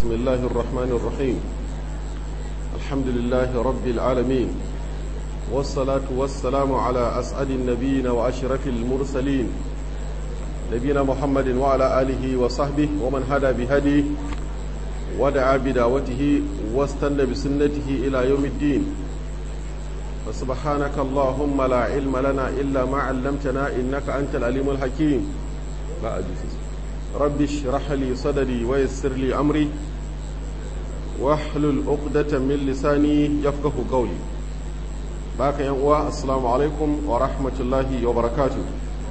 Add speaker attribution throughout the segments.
Speaker 1: بسم الله الرحمن الرحيم الحمد لله رب العالمين والصلاة والسلام على أسعد النبيين وأشرف المرسلين نبينا محمد وعلى آله وصحبه ومن هدى بهديه ودعا بدعوته واستنى بسنته إلى يوم الدين فسبحانك اللهم لا علم لنا إلا ما علمتنا إنك أنت العليم الحكيم لا أجلس رب اشرح لي صدري ويسر لي أمري واحلل عقدة من لساني يفقه قولي باك يا السلام عليكم ورحمة الله وبركاته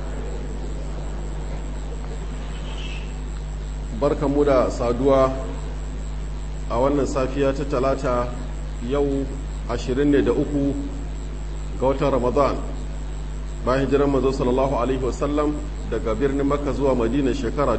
Speaker 1: barkan mu da saduwa a wannan safiya ta talata yau 23 ga watan ramadan bayan hijiran manzo sallallahu alaihi wasallam daga birnin makka zuwa madina shekara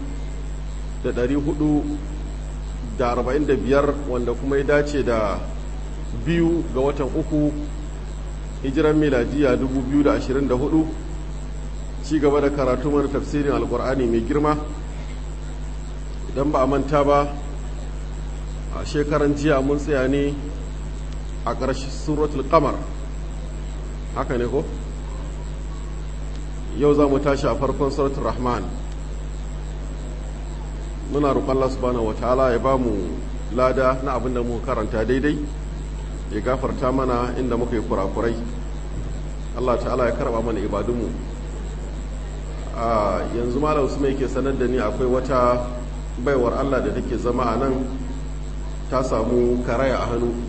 Speaker 1: 445 wanda kuma ya dace da biyu ga watan uku hijiran miladiya 2024 ci gaba da karatu mana tafsirin alkur'ani mai girma idan ba a manta ba a shekaran jiya mun tsaya ne a ƙarshen suratul qamar haka ne ko yau za mu tashi a farkon suratul rahman muna roƙon Allah subhanahu wataala ya ba mu lada na abin da muka karanta daidai ya gafarta mana inda muka yi kurakurai Allah ta'ala ya karba mana ibadunmu a yanzu malam su mai ke sanar da ni akwai wata baiwar Allah da take zama a nan ta samu karaya a hannu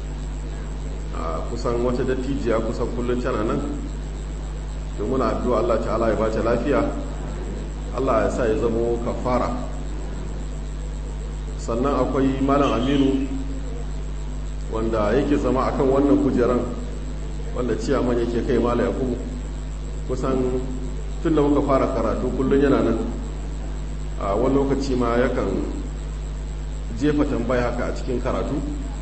Speaker 1: kusan wata dattijiya kusan kullum tana nan to muna addu'a Allah ta'ala ya bata lafiya Allah ya sa ya zamo kafara sannan akwai malam aminu wanda yake zama akan wannan kujeran wanda ciyaman yake kai malam yakubu kusan tun da muka fara karatu kullum yana nan a wani lokaci ma yakan jefa tambaya haka a cikin karatu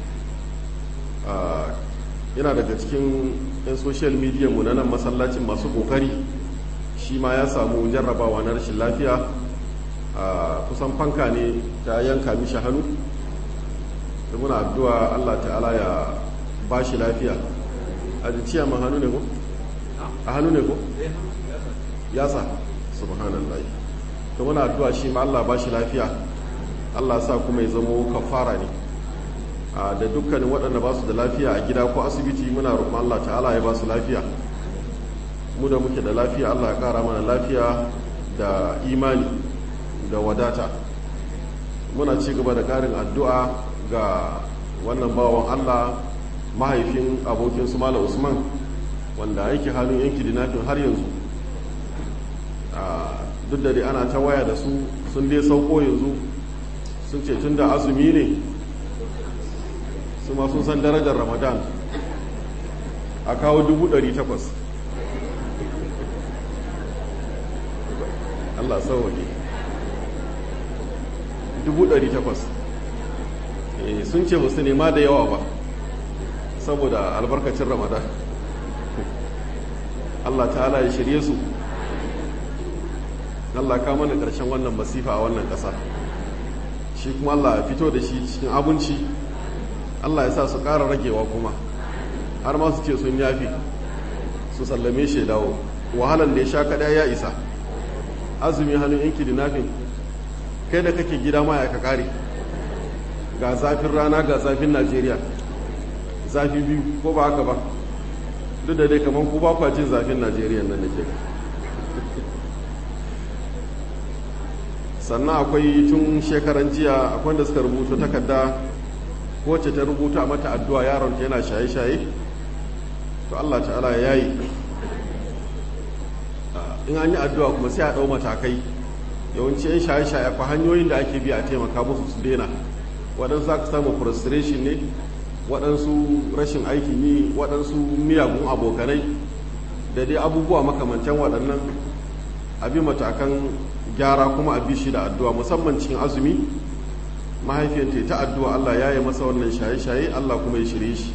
Speaker 1: yana daga cikin 'yan social media mu na nan masallacin masu kokari shi ma ya samu jarrabawa na rashin lafiya a kusan fanka ne ta yanka mishi hannu da muna addu'a allah ta'ala ya ba shi lafiya a jiciya ma hannu ne ko? a hannu ne ko? yasa subhanallah to muna addu'a shi ma allah ba shi lafiya allah sa kuma ya zamo kafara ne da dukkanin waɗanda ba su da lafiya a gida ko asibiti muna roƙon Allah ta'ala ya ba su lafiya mu da muke da lafiya Allah ya ƙara mana lafiya da imani da wadata muna ci gaba da ƙarin addu'a ga wannan bawan Allah mahaifin abokin su Malam Usman wanda yake halin yanki dinafin har yanzu duk da dai ana ta waya da su sun dai sauko yanzu sun ce tun da azumi ne su ma sun san darajar ramadan a kawo dubu ɗari takwas allah sauwaƙe dubu ɗari takwas sun ce musu nema da yawa ba saboda albarkacin ramadan allah ta'ala ya shirye su allah ka mana ƙarshen wannan masifa a wannan ƙasa shi kuma allah ya fito da shi cikin abinci Allah ya sa su ƙara ragewa kuma har ma su ce sun yafi su sallame shi dawo wahalan da ya sha kaɗa ya isa azumi hannun yanki dinafin kai da kake gida ma ya ka ƙare ga zafin rana ga zafin najeriya zafi biyu ko ba haka ba duk da dai kamar ku ba kwa jin zafin najeriya nan da ke sannan akwai tun shekaran jiya akwai da suka rubuta takarda wacce ta rubuta mata addu'a yaron ta yana shaye-shaye to Allah ta'ala ya yi in an yi addu'a kuma sai a ɗau matakai yawanci yan shaye-shaye akwai hanyoyin da ake biya a taimaka musu su daina waɗansu za ka samu frustration ne waɗansu rashin aikin yi waɗansu miyagun abokanai da dai abubuwa makamantan waɗannan abi matakan gyara kuma a bi shi da addu'a musamman cikin azumi mahaifiyanta ta addu'a Allah ya yi masa wannan shaye-shaye Allah kuma ya shirye shi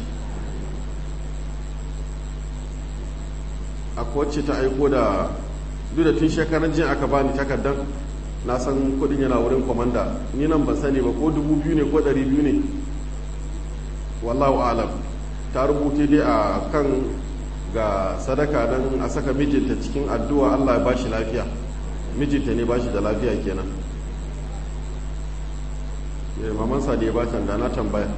Speaker 1: a wacce ta aiko da duk da tun shekaran jin aka bani takardar na san kudin yana wurin kwamanda ni nan ban sani ba ko dubu biyu ne ko ɗari biyu ne wallahu alam ta rubuta dai a kan ga sadaka don a saka mijinta cikin addu'a allah ya bashi lafiya mijinta ne bashi da lafiya kenan mamansa da ya ba da na tambaya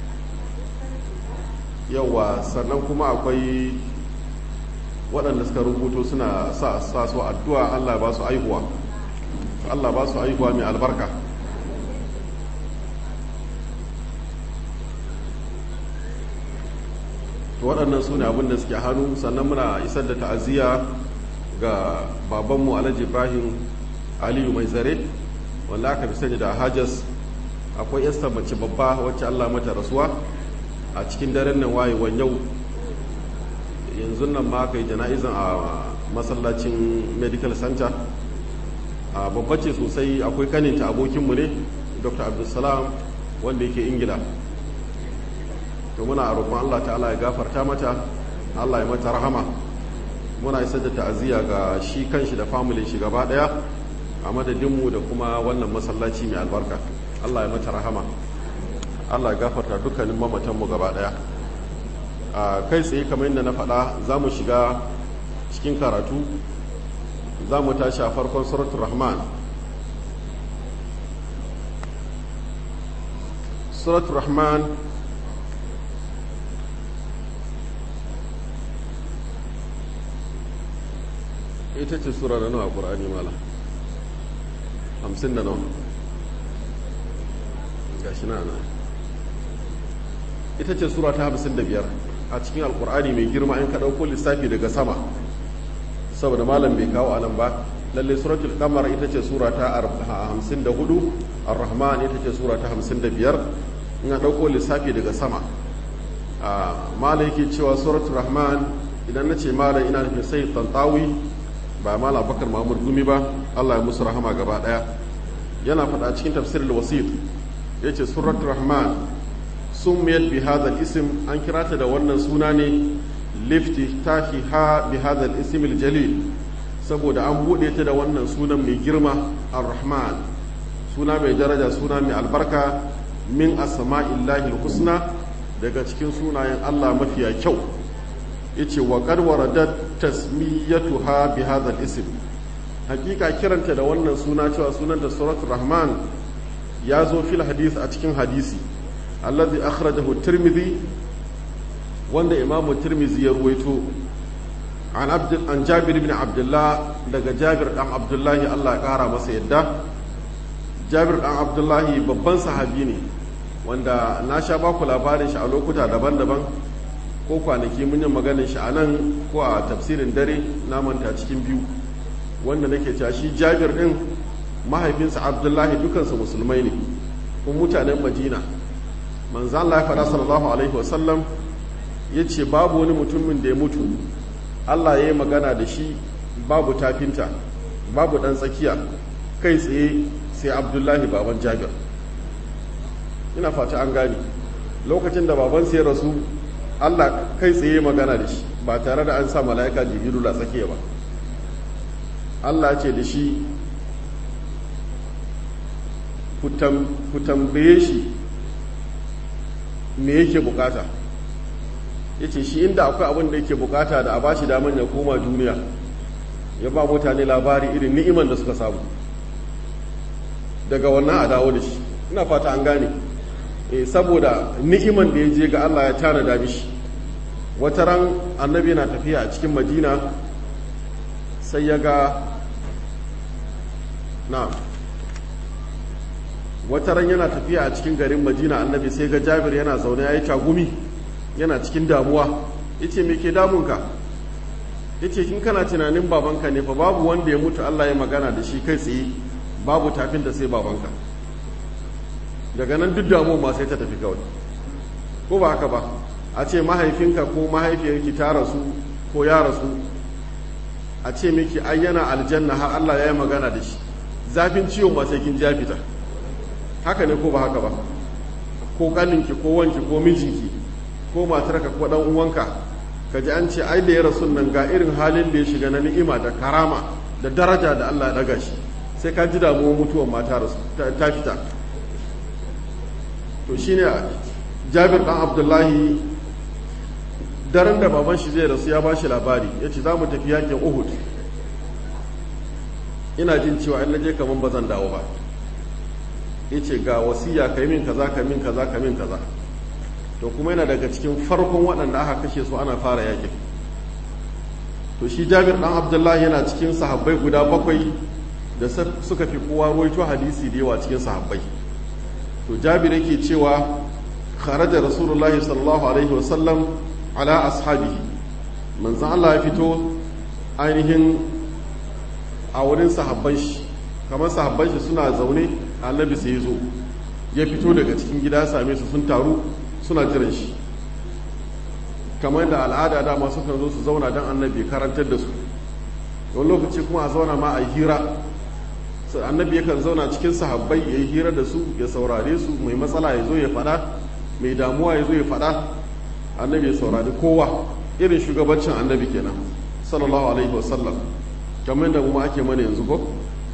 Speaker 1: yawa sannan kuma akwai waɗanda suka rubuto suna sa su addu'a allah ba su aihuwa allah ba su aihuwa mai albarka waɗannan su ne abin da suke hannu sannan muna isar da ta'aziyya ga babanmu alhaji ibrahim aliyu mai zare wanda aka fi sani da hajas akwai yasta mace babba wacce allah mata rasuwa a cikin daren nan wayewan yau yanzu nan ma aka yi jana'izan a masallacin medical center a babba ce sosai akwai kaninta abokinmu ne dr abdulsalam wanda yake ingila to muna roƙon Allah ta'ala ya gafarta mata Allah ya mata rahama muna isar da ta'aziyya ga shi kanshi da family shi gaba daya a madadinmu da kuma wannan masallaci mai albarka Allah ya mata rahama Allah ya gafarta dukkanin mamatanmu gaba daya a kai tsaye kamar yadda na faɗa za mu shiga cikin karatu za mu tashi a farkon suratul rahman suratul rahman ita ce sura da nawa ƙura'ani mala hamsin da nawa ga shi na ita ce sura ta hamsin da biyar a cikin alƙur'ani mai girma in ka ɗauko lissafi daga sama saboda malam bai kawo anan ba lalle suratul kamar ita ce sura ta hamsin da hudu ar-rahman ita ce sura ta hamsin da biyar in ka ɗauko lissafi daga sama malam yake cewa suratul rahman idan na ce malam ina nufin sai tantawi ba mala bakar mahmud gumi ba allah ya musu rahama gaba daya yana faɗa cikin tafsirul wasit ya ce surat rahman sun miyar bi hadal isim an kira ta da wannan suna ne lifti tahi ha bi hadal isimil jalil saboda an buɗe ta da wannan sunan mai girma ar-rahman suna mai daraja suna mai albarka min asma'illahi husna daga cikin sunayen allah mafiya kyau yace wa qad waradat tasmiyatuha bi hadha al-ism hakika kiranta da wannan suna cewa sunanta suratul rahman ya zo fil hadith a cikin hadisi allazi akhrajahu tirmidhi wanda imamu tirmidhi ya ruwaito an abd an jabir ibn abdullah daga jabir dan abdullahi Allah ya kara masa yadda jabir dan abdullahi babban sahabi ne wanda na sha baku labarin shi a lokuta daban-daban ko kwanaki mun yi maganin shi a nan ko a tafsirin dare na manta cikin biyu wanda nake cewa shi jabir din mahaifinsa abdullahi dukansu musulmai ne kuma mutanen madina manzo Allah ya faɗa sallallahu alaihi wasallam ya ce babu wani mutumin da ya mutu Allah ya yi magana da shi babu tafinta babu ɗan tsakiya kai tsaye sai abdullahi baban jabir ina fata an gane lokacin da babansa ya rasu Allah kai tsaye magana da shi ba tare da an sa mala'ika jibiru la tsakiya ba Allah ce da shi ku tambaye shi me yake bukata ya ce shi inda akwai abin da yake bukata da a ba shi daman ya koma duniya ya ba mutane labari irin ni'iman da suka samu daga wannan a dawo da shi ina fata an gane e, saboda ni'iman da ya je ga Allah ya tanada mishi wata ran annabi yana tafiya a cikin madina sai ya ga na wata ran yana tafiya a cikin garin madina annabi sai ga jabir yana zaune ya yi tagumi yana cikin damuwa ya ce me ke damunka ya ce kin kana tunanin babanka ne fa babu wanda ya mutu allah ya magana da shi kai tsaye babu tafin da sai babanka daga nan duk damuwa ma sai ta tafi kawai ko ba haka ba a ce mahaifinka ko mahaifiyarki ta rasu ko ya rasu a ce miki ai yana aljanna har allah ya yi magana da shi zafin ciwon ma sai kin ja fita haka ne ko ba haka ba ko kaninki ko wanki ko mijinki ko matarka ko dan uwanka ka ji an ce ai da ya rasu nan ga irin halin da ya shiga na ni'ima da karama da daraja da Allah ya daga shi sai ka ji damuwar mutuwar mata ta fita to shine jabir dan abdullahi daren da baban shi zai rasu ya ba shi labari ya ce za mu tafi yakin uhud ina jin cewa in naje kaman ba zan dawo ba ya ce ga wasiya ka yi min kaza ka min kaza ka min kaza to kuma yana daga cikin farkon waɗanda aka kashe su ana fara yakin to shi jabir dan abdullahi yana cikin sahabbai guda bakwai da suka fi kowa ruwaito hadisi da yawa cikin sahabbai to jabir yake cewa kharaja rasulullahi sallallahu alaihi wasallam ala ashabihi manzan Allah ya fito ainihin a wurin sahabban shi kamar sahabban shi suna zaune annabi sai zo ya fito daga cikin gida same su sun taru suna jiran shi kamar da al'ada dama sukan zo su zauna don annabi karantar da su wani lokaci kuma a zauna ma a hira annabi yakan zauna cikin sahabbai ya yi hira da su ya saurare su mai matsala ya zo ya faɗa mai damuwa ya zo ya faɗa annabi ya saurari kowa irin shugabancin annabi kenan sallallahu alaihi wasallam kamar da kuma ake mana yanzu ko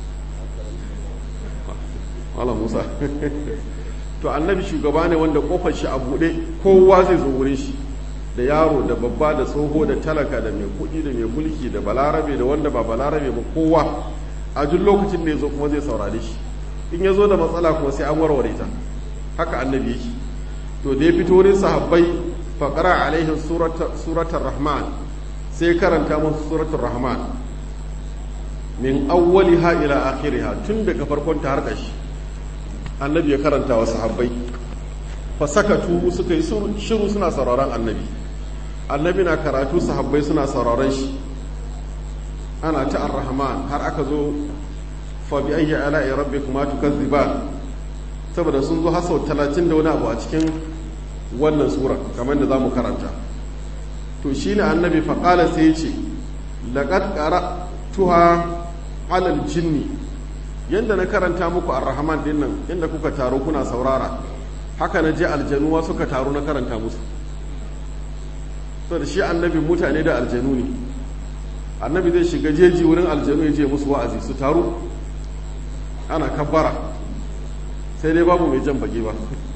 Speaker 1: wala musa to annabi shugaba ne wanda kofar shi a buɗe kowa zai zo wurin shi da yaro da babba da tsoho da talaka da mai kuɗi da mai mulki da balarabe da wanda ba balarabe ba kowa a duk lokacin da ya zo kuma zai saurare shi in ya zo da matsala kuma sai an warware ta haka annabi yake to da ya fito wurin sahabbai faƙara alaihin suratar rahman sai karanta musu suratar rahman min awwali ha ila akhiriha tun daga farkon ta har ƙashi annabi ya karanta wa sahabbai fa sakatu suka yi shiru suna sauraron annabi annabi na karatu sahabbai suna sauraron shi ana ta ar-rahman har aka zo fa bi ayyi ala'i rabbikuma tukazziban saboda sun zo har sau 30 da wani abu a cikin wannan sura kamar da zamu karanta to shine annabi fa qala sai ya ce laqad qara'tuha 'ala al-jinni yanda na karanta muku ar-rahman din nan inda kuka taro kuna saurara haka na je aljanuwa suka taru na karanta musu to da shi annabi mutane da aljanu ne annabi zai shiga jeji wurin aljanu ya je musu wa'azi su taru ana kabbara sai dai babu mai jan baki ba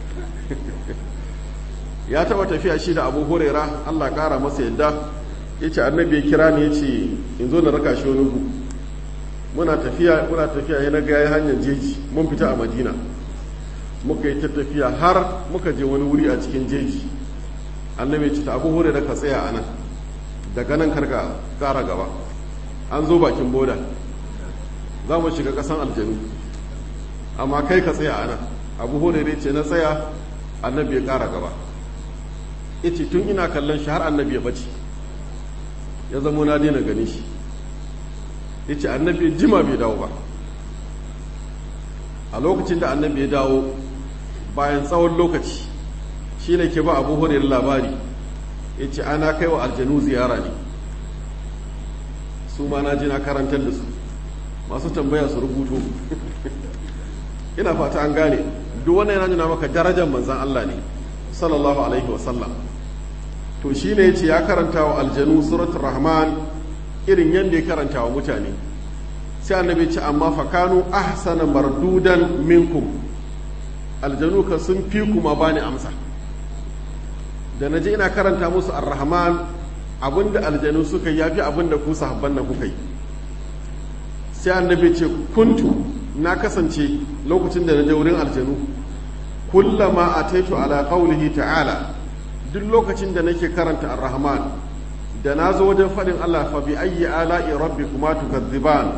Speaker 1: ya taba tafiya shi da abu huraira allah kara masa yadda ya ce annabi ya kira ni ya ce in zo na raka shi wani gu muna tafiya muna tafiya ya na gaya hanyar jeji mun fita a madina muka yi ta tafiya har muka je wani wuri a cikin jeji annabi ya ce ta abu huraira ka tsaya a nan daga nan karka kara gaba an zo bakin boda za mu shiga kasan aljanu amma kai ka tsaya ana abu hurairu ce na tsaya annabi ya kara gaba yace tun ina kallon shi har annabi ya bace ya zama na daina gani shi yace annabi jima bai dawo ba a lokacin da annabi ya dawo bayan tsawon lokaci shi ne ke ba abu hurairu labari ya ce ana kai wa aljanu ziyara ne su ma na ji na karantar da su masu tambaya su rubuto ina fata an gane duk wannan yana nuna maka darajar manzan Allah ne sallallahu alaihi wasallam to shi ne ya ce ya karanta wa aljanu suratul rahman irin yadda ya karanta wa mutane sai annabi ce amma fakanu ahsana mardudan minkum aljanu ka sun fi kuma bani amsa da na je ina karanta musu ar-rahman abinda aljanu suka yi yafi abinda ku sahabban nan kuka yi sai annabi ce kuntu na kasance lokacin da na je wurin aljanu kullama ataitu ala qawlihi ta'ala duk lokacin da nake karanta ar-rahman da na zo wajen faɗin Allah fa bi ayyi ala'i rabbikuma tukadziban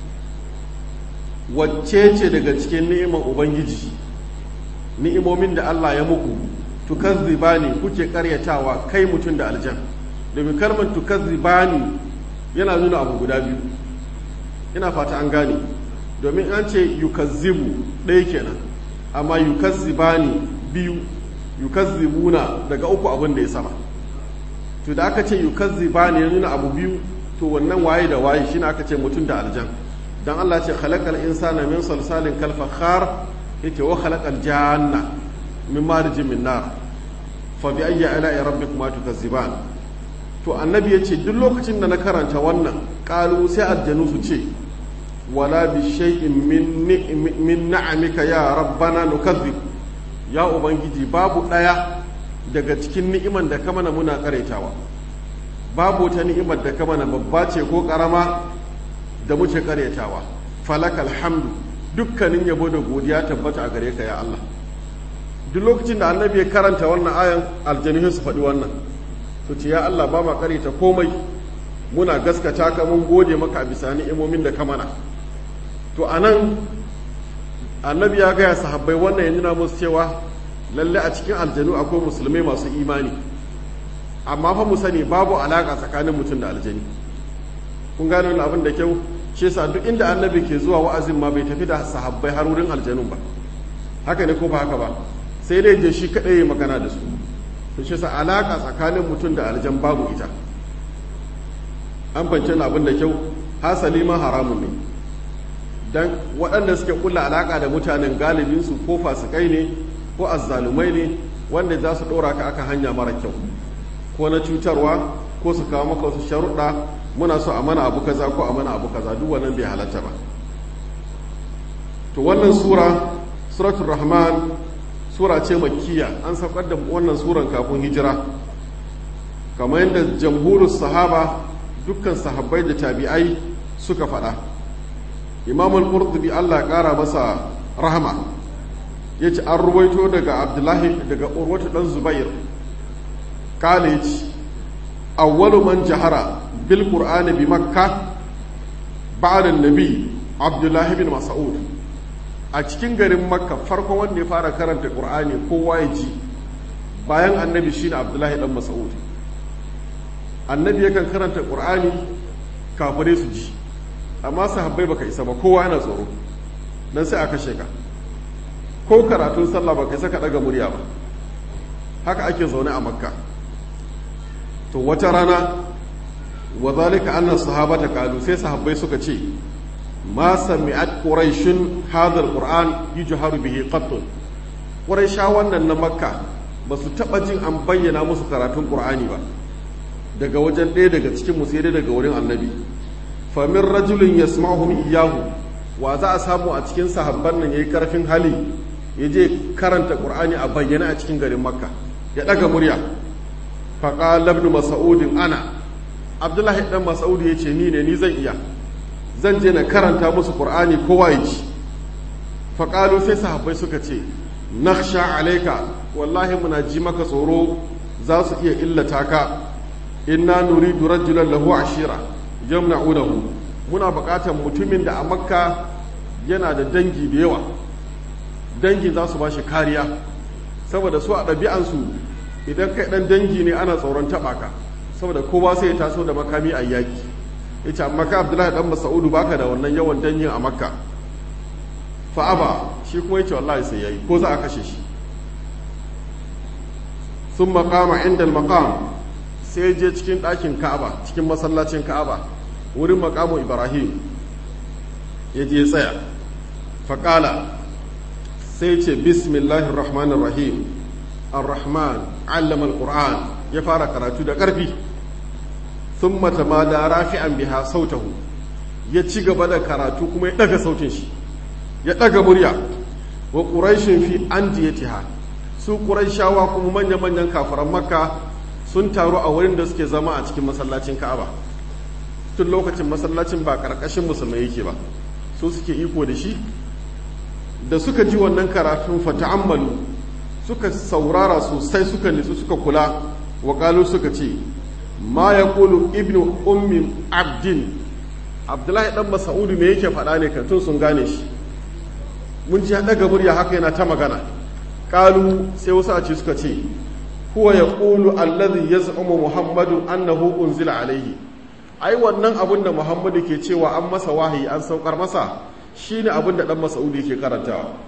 Speaker 1: wacce ce daga cikin ni'imar ubangiji ni'imomin da Allah ya muku tukazzibani kuke karyatawa kai mutum da aljan domin kalmar tukazzibani yana nuna abu guda biyu ina fata an gane domin an ce yukazzibu ɗaya kenan amma yukazzibani biyu yukazzibuna daga uku abin da ya sama to da aka ce yukazzibani ya nuna abu biyu to wannan waye da waye shine aka ce mutum da aljan dan Allah ce khalaqal insana min salsalin kal fakhar yace wa khalaqal janna min marijin min nar fa bi ayyi ala'i rabbikuma tukazziban to annabi yace duk lokacin da na karanta wannan qalu sai aljanu su ce wala bi shay'in min min na'amika ya rabbana nukadhib ya ubangiji babu daya daga cikin ni'iman da ka mana muna karetawa babu ta ni'imar da ka mana babba ce ko karama da muke karetawa falakal hamdu dukkanin yabo da godiya tabbata a gare ka ya Allah duk lokacin da annabi ya karanta wannan ayan aljanu su faɗi wannan to ce ya Allah ba ma kareta komai muna gaskata ka mun gode maka bisa ni'imomin da ka mana to anan annabi ya gaya sahabbai wannan ya nuna musu cewa lalle a cikin aljanu akwai musulmai masu imani amma fa mu sani babu alaka tsakanin mutum da aljani kun gane wani abin da kyau shi yasa duk inda annabi ke zuwa wa'azin ma bai tafi da sahabbai har wurin aljanun ba haka ne ko ba haka ba sai dai je shi kadai ya magana da su to shi yasa alaka tsakanin mutum da aljan babu ita an fance abin da kyau hasali ma haramun ne dan waɗanda suke kulla alaka da mutanen galibin su ko fasikai ne ko azzalumai ne wanda za su ɗora ka aka hanya mara kyau ko na cutarwa ko su kawo maka wasu sharuɗa muna so a mana abu kaza ko a mana abu kaza duk wannan bai halatta ba to wannan sura suratul rahman sura ce makkiya an saukar da wannan suran kafin hijira kamar yadda jamhurus sahaba dukkan sahabbai da tabi'ai suka faɗa imamul qurtubi Allah ya ƙara masa rahama yace an ruwaito daga abdullahi daga urwatu dan zubair college awwalu man jahara bil qur'ani bi makka ba'da nabi abdullahi bin mas'ud a cikin garin makka farkon wanda ya fara karanta qur'ani kowa ya ji bayan annabi shine abdullahi dan mas'ud annabi yakan karanta qur'ani kafare su ji amma sahabbai baka isa ba kowa yana tsoro dan sai aka sheka ko karatun sallah baka isa ka daga murya ba haka ake zaune a makka to wata rana wa zalika anna sahabata qalu sai sahabbai suka ce ma sami'at quraishun hadha alquran yujharu bihi qatt quraisha wannan na makka ba su taba jin an bayyana musu karatun qur'ani ba daga wajen ɗaya daga cikin sai dai daga wurin annabi fa min rajulin yasma'uhum iyyahu wa za a samu a cikin sahabban nan yayi karfin hali ya je karanta qur'ani a bayyana a cikin garin makka ya daga murya faƙala ibn mas'udin ana abdullahi dan mas'ud ya ce ni ne ni zan iya zan je na karanta musu qur'ani kowa ya ji faƙalu sai sahabbai suka ce nakhsha alayka wallahi muna ji maka tsoro za su iya illata ka inna nuridu rajulan lahu ashira jamna'unahu muna buƙatar mutumin da a makka yana da dangi da yawa dangi za su ba shi kariya saboda su a ɗabi'ansu idan kai dan dangi ne ana tsoron taba ka saboda kowa sai ya taso da makami a yaki yace amma ka Abdullahi dan Mas'udu baka da wannan yawan dangin a Makka fa aba shi kuma yace wallahi sai yayi ko za a kashe shi thumma qama inda al-maqam sai je cikin ɗakin Ka'aba cikin masallacin Ka'aba wurin maqamu Ibrahim ya je tsaya faƙala sai ce bismillahir rahmanir rahim ar-rahman allama al-qur'an ya fara karatu da ƙarfi thumma tamada rafi'an biha sautahu ya ci gaba da karatu kuma ya daga sautin shi ya daga murya wa quraishin fi andiyatiha su quraishawa kuma manya manyan kafiran makka sun taru a wurin da suke zama a cikin masallacin ka'aba tun lokacin masallacin ba karkashin musulmai yake ba su suke iko da shi da suka ji wannan karatun fata'ammalu suka saurara sosai suka nitsu suka kula wa suka ce ma ya kulu ibnu ummi abdin abdullahi dan masa'udu me yake faɗa ne kan tun sun gane shi mun ji daga murya haka yana ta magana kalu sai wasu a ce suka ce huwa ya kulu allazi yaz'umu muhammadun annahu unzila alaihi ai wannan abun da muhammadu ke cewa an masa wahayi an saukar masa shine abin da dan masa'udu yake karantawa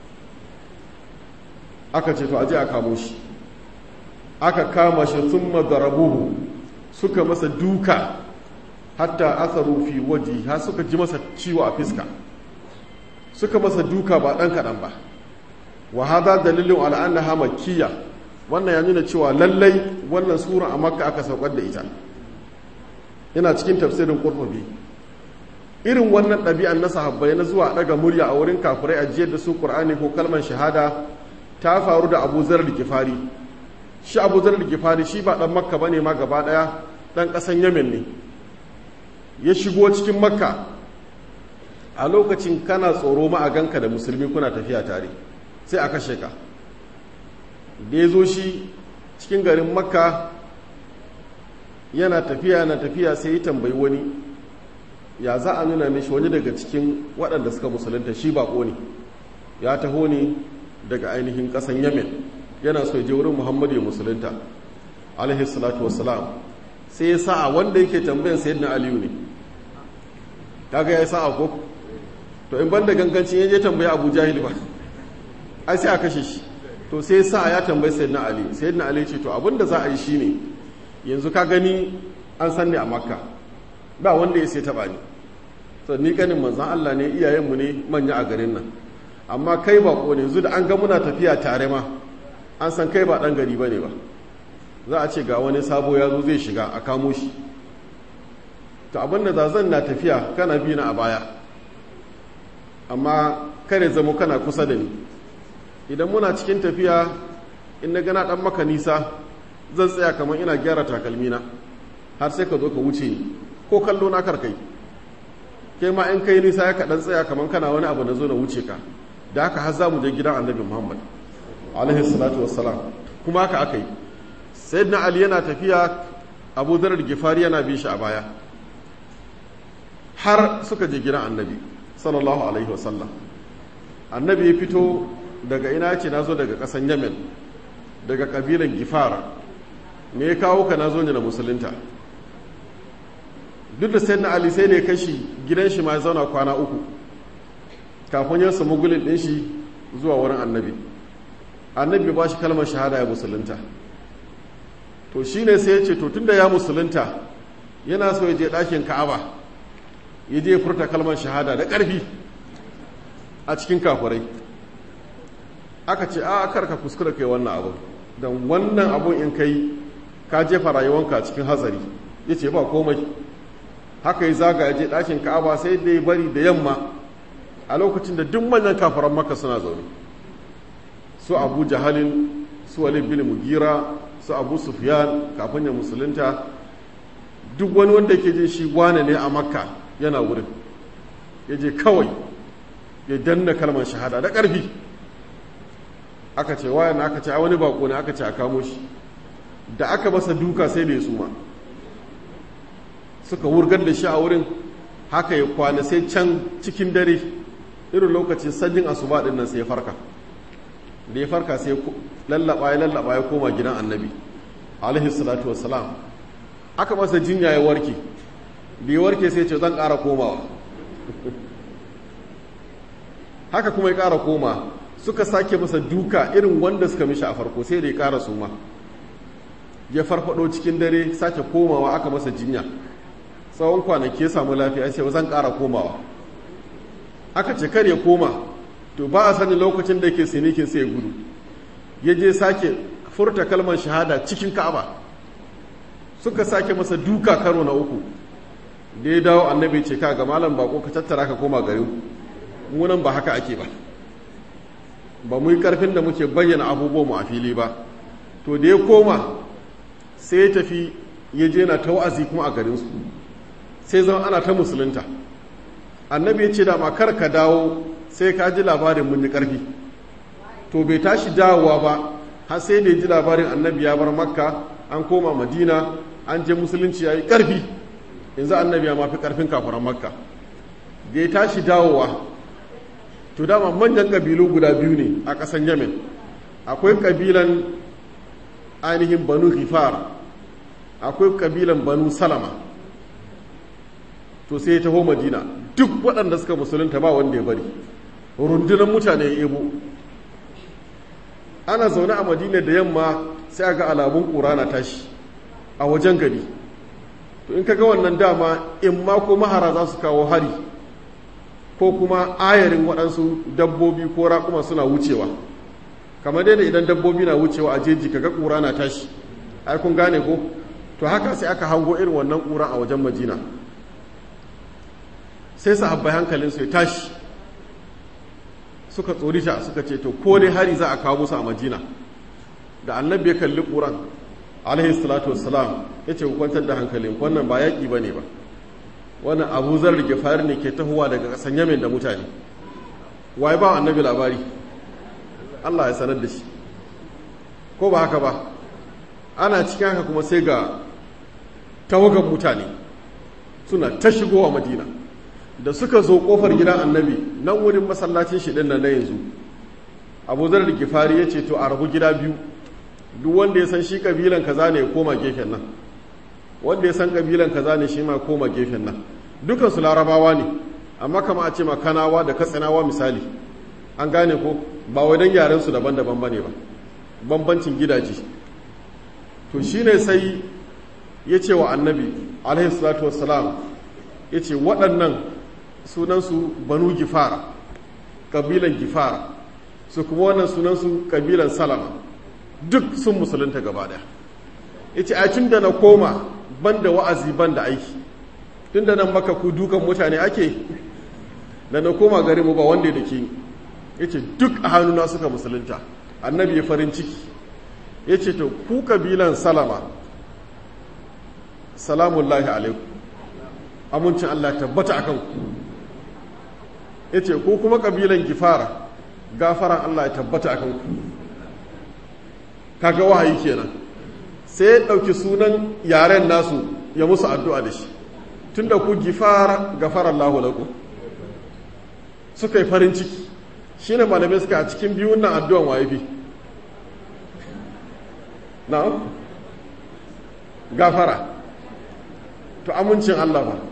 Speaker 1: aka ce to aje a kamo shi aka kama shi sun madarabuhu suka masa duka hatta asaru fi waji ha suka ji masa ciwo a fiska suka masa duka ba ɗan kaɗan ba wa hada dalilin al'annaha makkiya wannan ya nuna cewa lallai wannan sura a makka aka saukar da ita yana cikin tafsirin qurtubi irin wannan ɗabi'an na sahabbai na zuwa ɗaga murya a wurin kafirai a jiyar da su ƙur'ani ko kalmar shahada ta faru da abu zarar da kifari shi abu zarar da kifari shi ba ɗan makka ba ne ma gaba ɗaya ɗan ƙasan yamen ne ya shigo cikin makka a lokacin kana tsoro ma a ganka da musulmi kuna tafiya tare sai a kashe ka da ya zo shi cikin garin makka yana tafiya na tafiya sai ya tambayi wani ya za a nuna mishi wani daga cikin waɗanda suka musulunta shi baƙo ne ya taho ne daga ainihin ƙasan yamen yana so ya je wurin muhammadu ya musulunta alaihi salatu wassalam sai ya sa'a wanda yake tambayan sayyidina aliyu ne kaga ya sa'a ko to in banda gangancin ya je tambaya abu jahil ba ai sai a kashe shi to sai sa ya tambayi sayyidina ali sayyidina ali ce to abinda za a yi shine yanzu ka gani an san ni a makka ba wanda ya sai taba ni to ni ganin manzon Allah ne iyayenmu ne manya a garin nan amma kai ba ko ne yanzu da an ga muna tafiya tare ma an san kai ba dan gari bane ba za a ce ga wani sabo ya zo zai shiga a kamo shi to abinda da zan na tafiya kana bi na a baya amma kare zamo kana kusa da ni idan muna cikin tafiya in na gana dan maka nisa zan tsaya kamar ina gyara takalmina har sai ka zo ka wuce ni ko kallo na karkai ke ma in kai nisa ya kaɗan tsaya kamar kana wani abu na zo na wuce ka da haka har za mu je gidan annabi muhammad alaihi salatu wassalam kuma haka aka yi sayyidina ali yana tafiya abu zarar gifari yana bin shi a baya har suka je gidan annabi sallallahu alaihi wasallam annabi ya fito daga ina ce na zo daga ƙasan yamen daga ƙabilan gifar me ya kawo ka na zo ne na musulunta duk da sai na ali sai ne kashi gidan shi ma ya zauna kwana uku kafin ya samu gulin ɗin shi zuwa wurin annabi annabi ba shi kalmar shahada ya musulunta to shi ne sai ya ce to tun da ya musulunta yana so ya je ɗakin ka'aba ya je furta kalmar shahada da ƙarfi a cikin kafurai aka ce a karka kuskura kai wannan abu don wannan abun in kai ka jefa rayuwanka cikin hatsari ya ce ba komai haka yi zaga ya je ɗakin ka'aba sai dai bari da yamma a lokacin da duk manyan kafaran maka suna zaune su abu jahalin su walid bin mugira su abu sufyan kafin ya musulunta duk wani wanda ke jin shi wane ne a makka yana wurin ya je kawai ya danna kalmar shahada da ƙarfi aka ce wayan aka ce a wani bako ne aka ce a kamo shi da aka masa duka sai da ya suma suka wurgar da shi a wurin haka ya kwana sai can cikin dare irin lokacin sanyin asuba din nan sai ya farka da ya farka sai lallaba ya lallaba ya koma gidan annabi alaihi salatu wassalam aka masa jinya ya warke da ya warke sai ce zan ƙara komawa haka kuma ya ƙara koma suka sake masa duka irin wanda suka mishi a farko sai da ya ƙara suma ya farfado cikin dare sake komawa aka masa jinya tsawon kwanaki ya samu lafiya sai zan ƙara komawa aka ce kar ya koma to ba a sani lokacin da yake sinikin sai ya gudu ya je sake furta kalmar shahada cikin ka'aba suka sake masa duka karo na uku da ya dawo annabi ce ka ga malam bako ka tattara ka koma garin munan ba haka ake ba ba mu yi karfin da muke bayyana abubuwan mu a fili ba to da ya koma sai ya tafi ya je na ta wa'azi kuma a garinsu sai zama ana ta musulunta annabi ya ce da makar ka dawo sai ka ji labarin mun yi karfi to bai tashi dawowa ba har sai da ya ji labarin annabi ya bar makka an koma madina an je musulunci ya yi karfi yanzu annabi ya mafi karfin kafuran makka da ya tashi dawowa to dama manyan ƙabilu guda biyu ne a ƙasan yamen akwai ƙabilan ainihin banu hifar akwai ƙabilan banu salama to sai ya taho madina duk waɗanda suka musulunta ba wanda ya bari rundunar mutane ya ebo ana zaune a madina da yamma sai ga alamun ƙura na tashi a wajen gari to in kaga wannan dama in ma ko mahara za su kawo hari ko kuma ayarin waɗansu dabbobi ko raƙuma suna wucewa kamar dai idan dabbobi na wucewa a jeji kaga ƙura na tashi ai kun gane ko to haka sai aka hango irin wannan ƙura a wajen madina sai sahabbai hankalinsu ya tashi suka tsorita suka ce to ko dai hari za a kawo musu a madina da annabi ya kalli ƙuran alaihi salatu wassalam ya ce kwantar da hankalin wannan ba yaƙi ba ne ba wannan abu zar da fari ne ke tahowa daga ƙasan yamin da mutane waye ba annabi labari allah ya sanar da shi ko ba haka ba ana cikin haka kuma sai ga tawagan mutane suna ta shigowa madina da suka zo kofar gidan annabi nan wurin masallacin shi din nan na yanzu abu zar da gifari ya ce to a rabu gida biyu duk wanda ya san shi kabilan kaza ne ya koma gefen nan wanda ya san kabilan kaza ne shi ma koma gefen nan dukan su larabawa ne amma kama a ce ma kanawa da katsinawa misali an gane ko ba wai dan yaren su daban-daban bane ba bambancin gidaje to shine sai ya ce wa annabi alaihi salatu wassalam ya ce waɗannan sunansu banu gifara ƙabilan gifara su kuma wannan sunansu ƙabilan salama duk sun musulunta gaba ɗaya ya ce a tun da na koma ban da wa'azi ban da aiki tun da nan maka ku dukan mutane ake da na koma gari mu ba wanda da ke ya ce duk a hannuna suka musulunta annabi ya farin ciki ya ce to ku ƙabilan salama salamullahi alaikum amincin Allah tabbata akan ku yace ko kuma kabilan gifara gafaran Allah ya tabbata akan ku kaga wahayi kenan sai ya dauki sunan yaren nasu ya musu addu'a da shi tunda ku gifara gafara Allahu lakum suka yi farin ciki shine malamai suka a cikin biyun nan addu'an waye fi na'am gafara to amincin Allah ba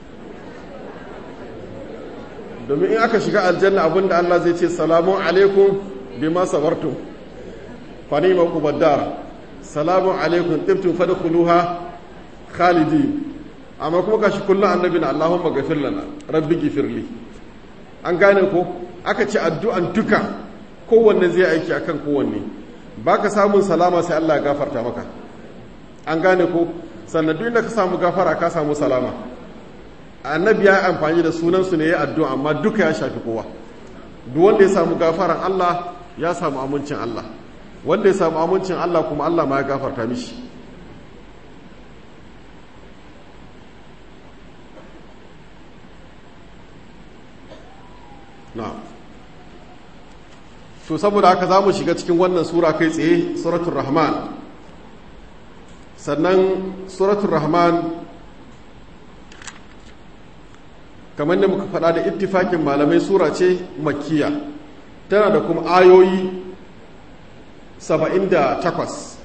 Speaker 1: domin in aka shiga aljanna abinda Allah zai ce salamun alaikum bima sabartum fa ni'ma ubaddar salamun alaikum tibtum fadkhuluha khalidin amma kuma kashi kullun annabi na Allahumma ghafir lana rabbi ghfirli an gane ko aka ce addu'an duka kowanne zai aiki akan kowanne baka samun salama sai Allah ya gafarta maka an gane ko sannan duk inda ka samu gafara ka samu salama annabi ya amfani da sunansu ne ya addu'a amma duka ya shafi kowa duk wanda ya samu gafaran Allah ya samu amincin Allah wanda ya samu amincin Allah kuma Allah ma ya gafarta mishi na'am to saboda haka za mu shiga cikin wannan sura kai tsaye suratul rahman sannan suratul rahman kamar da muka faɗa da ittifakin malamai sura ce makkiya tana da kuma ayoyi 78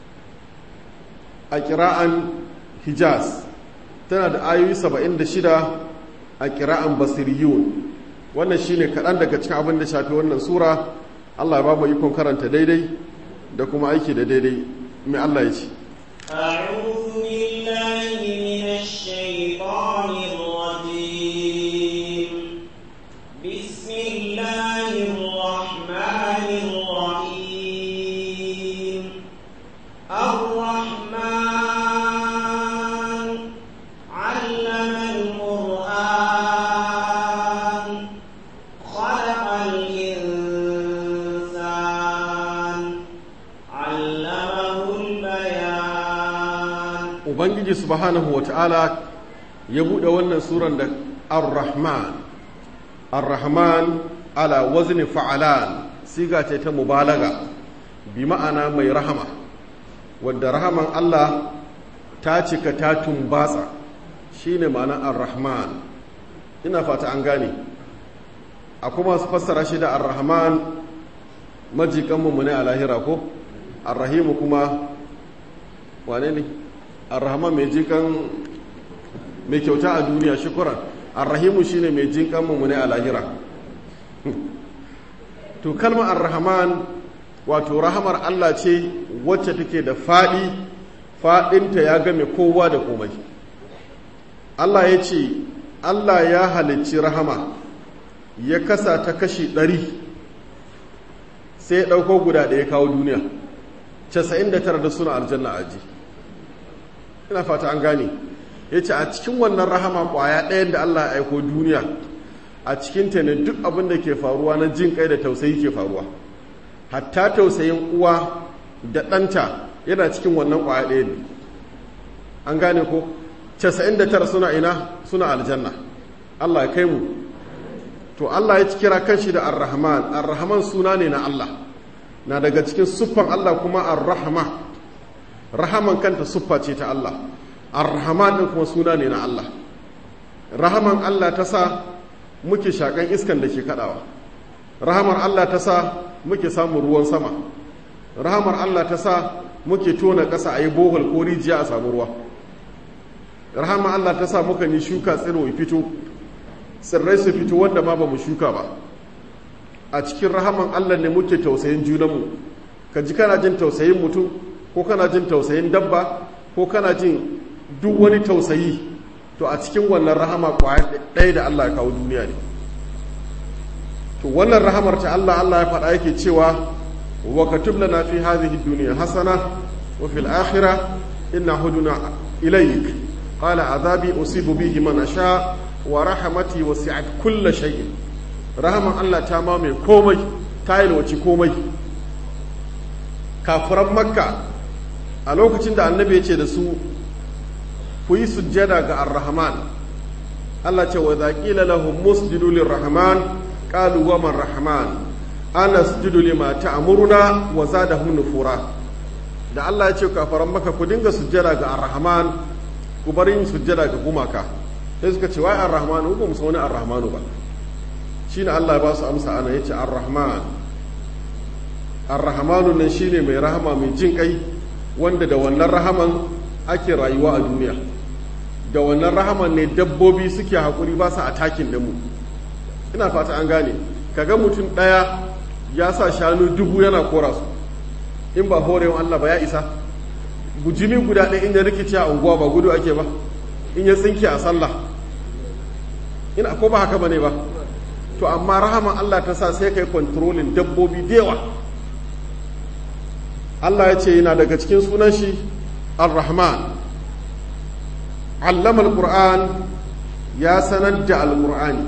Speaker 1: a kira'an hijaz tana da ayoyi 76 a kira'an basiriyun wannan shine kaɗan daga cikin abin da shafi wannan sura allah ya ba mu ikon karanta daidai da kuma aiki da daidai mai allah ya ce
Speaker 2: أعوذ بالله من الشيطان الرجيم بسم الله الرحمن الرحيم الرحمن علم القرآن خلق الإنسان علمه البيان
Speaker 1: ubangiji subhanahu wa ta'ala ya buɗe wannan suran da ar-rahman ar-rahman ala wazni fa'alan siga ce ta mubalaga bi ma'ana mai rahama wadda rahaman Allah ta cika ta tumbatsa shine ma'ana ar-rahman ina fata an gane a kuma su fassara shi da ar-rahman majikanmu mu ne a lahira ko ar-rahimu kuma wane ne ar-rahman mai jikan mai kyauta a duniya shukuran ar-rahimu shine mai jinkan mu ne a lahira to kalmar ar-rahman wato rahamar Allah ce wacce take da fadi fadinta ya game kowa da komai Allah ya ce Allah ya halicci rahama ya kasa ta kashi ɗari sai ya ɗauko guda da ya kawo duniya 99 da suna aljanna aji ina fata an gane ya ce a cikin wannan rahama kwaya ɗayan da Allah ya aiko duniya a cikin ta ne duk abin da ke faruwa na jin kai da tausayi ke faruwa hatta tausayin uwa da ɗanta yana cikin wannan kwaya ɗaya ne an gane ko 99 suna ina suna aljanna Allah ya kai mu to Allah ya kira kanshi da ar-rahman ar-rahman suna ne na Allah na daga cikin siffan Allah kuma ar-rahma rahaman kanta siffa ce ta Allah ar-rahman din kuma suna ne na Allah rahaman Allah ta sa muke shakan iskan da ke kadawa rahamar Allah ta sa muke samun ruwan sama rahamar Allah ta sa muke tona ƙasa a yi bohol ko rijiya a samu ruwa rahamar Allah ta sa muka yi shuka tsiro fito tsirrai su fito wanda ma ba mu shuka ba a cikin rahaman Allah ne muke tausayin junanmu ka ji kana jin tausayin mutum ko kana jin tausayin dabba ko kana jin duk wani tausayi to a cikin wannan rahama kwaya ɗaya da Allah ya kawo duniya ne to wannan rahamar ta Allah Allah ya faɗa yake cewa wa katub lana fi hadhihi dunya hasana wa fil akhirah inna huduna ilayk qala azabi usibu bihi man asha wa rahmati wasi'at kulla shay'in rahaman Allah ta mamaye komai ta yalwaci komai kafiran makka a lokacin da annabi ya ce da su ku yi sujjada ga ar-rahman Allah ce wa zaqila lahum musjidu lir-rahman qalu wa man rahman ana sujudu lima ta'muruna wa zadahum nufura da Allah ya ce kafiran makka ku dinga sujjada ga ar-rahman ku bar yin sujjada ga gumaka sai suka ce wai ar-rahmanu ba mu wani ar-rahmanu ba shine Allah ya ba su amsa ana yace ar-rahman ar-rahmanu nan shine mai rahama mai jin kai wanda da wannan rahaman ake rayuwa a duniya da wannan rahaman ne dabbobi suke hakuri ba su atakin da mu ina fata an gane kaga mutum daya ya sa shanu dubu yana kora su in ba horewa Allah ba ya isa bujimi guda ɗaya inda rikici a unguwa ba gudu ake ba in ya tsinke a sallah ina ko ba haka bane ba to amma rahaman Allah ta sa sai kai kontrolin dabbobi da yawa Allah ya ce yana daga cikin sunan shi ar-rahman allama al-qur'an ya sanar da al-qur'ani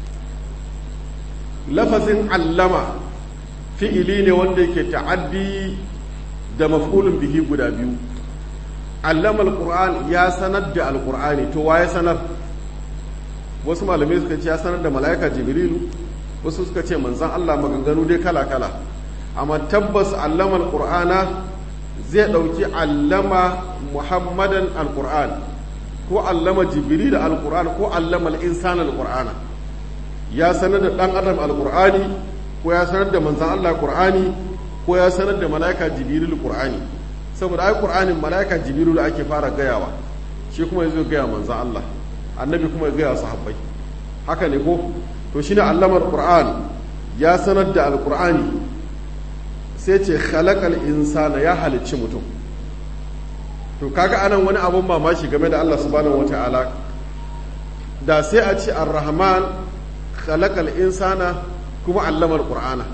Speaker 1: lafazin allama fi'ili ne wanda yake ta'addi da maf'ulun bihi guda biyu allama al-qur'an ya sanar da al-qur'ani to waye sanar wasu malamai suka ce ya sanar da mala'ika jibrilu wasu suka ce manzan Allah maganganu dai kala-kala amma tabbas allama al-qur'ana zai ɗauki allama muhammadan al-qur'an ko allama jibril al-qur'an ko allama al-insan al-qur'ana ya sanar da ɗan adam al-qur'ani ko ya sanar da manzan Allah qur'ani ko ya sanar da mala'ika jibril qur'ani saboda ai qur'anin mala'ika jibril ake fara gayawa shi kuma yazo gaya manzan Allah annabi kuma ya gaya sahabbai haka ne ko to shine allamar qur'an ya sanar da alqur'ani sai ce khalaqal insana ya halicci mutum to kaga anan wani abun mamaki game da Allah subhanahu wataala da sai a ce ar-rahman khalaqal insana kuma allamar qur'ana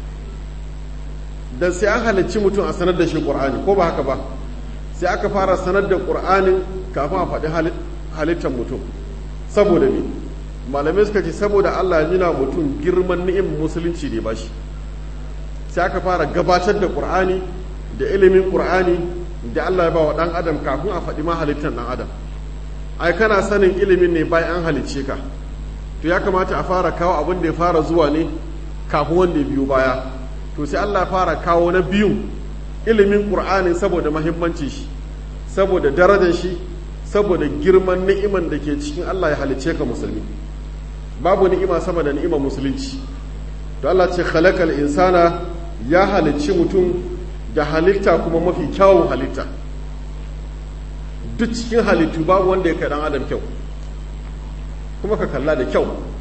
Speaker 1: dan sai an halicci mutum a sanar da shi qur'ani ko ba haka ba sai aka fara sanar da qur'anin kafin a faɗi halittar mutum saboda me malamai suka ce saboda Allah ya nuna mutum girman ni'im musulunci ne ba shi sai aka fara gabatar da qur'ani da ilimin qur'ani da Allah ya ba wa dan adam kafin a faɗi ma halittar dan adam ai kana sanin ilimin ne bayan an halicce ka to ya kamata a fara kawo abin da ya fara zuwa ne kafin wanda ya biyo baya to sai Allah ya fara kawo na biyun ilimin qur'ani saboda mahimmanci shi saboda darajar shi saboda girman ni'iman da ke cikin Allah ya halicce ka musulmi babu ni'ima sama da ni'imar musulunci to Allah ce khalaqal insana ya halicci mutum da halitta kuma mafi kyawun halitta duk cikin halittu babu wanda ya kai dan adam kyau kuma ka kalla da kyau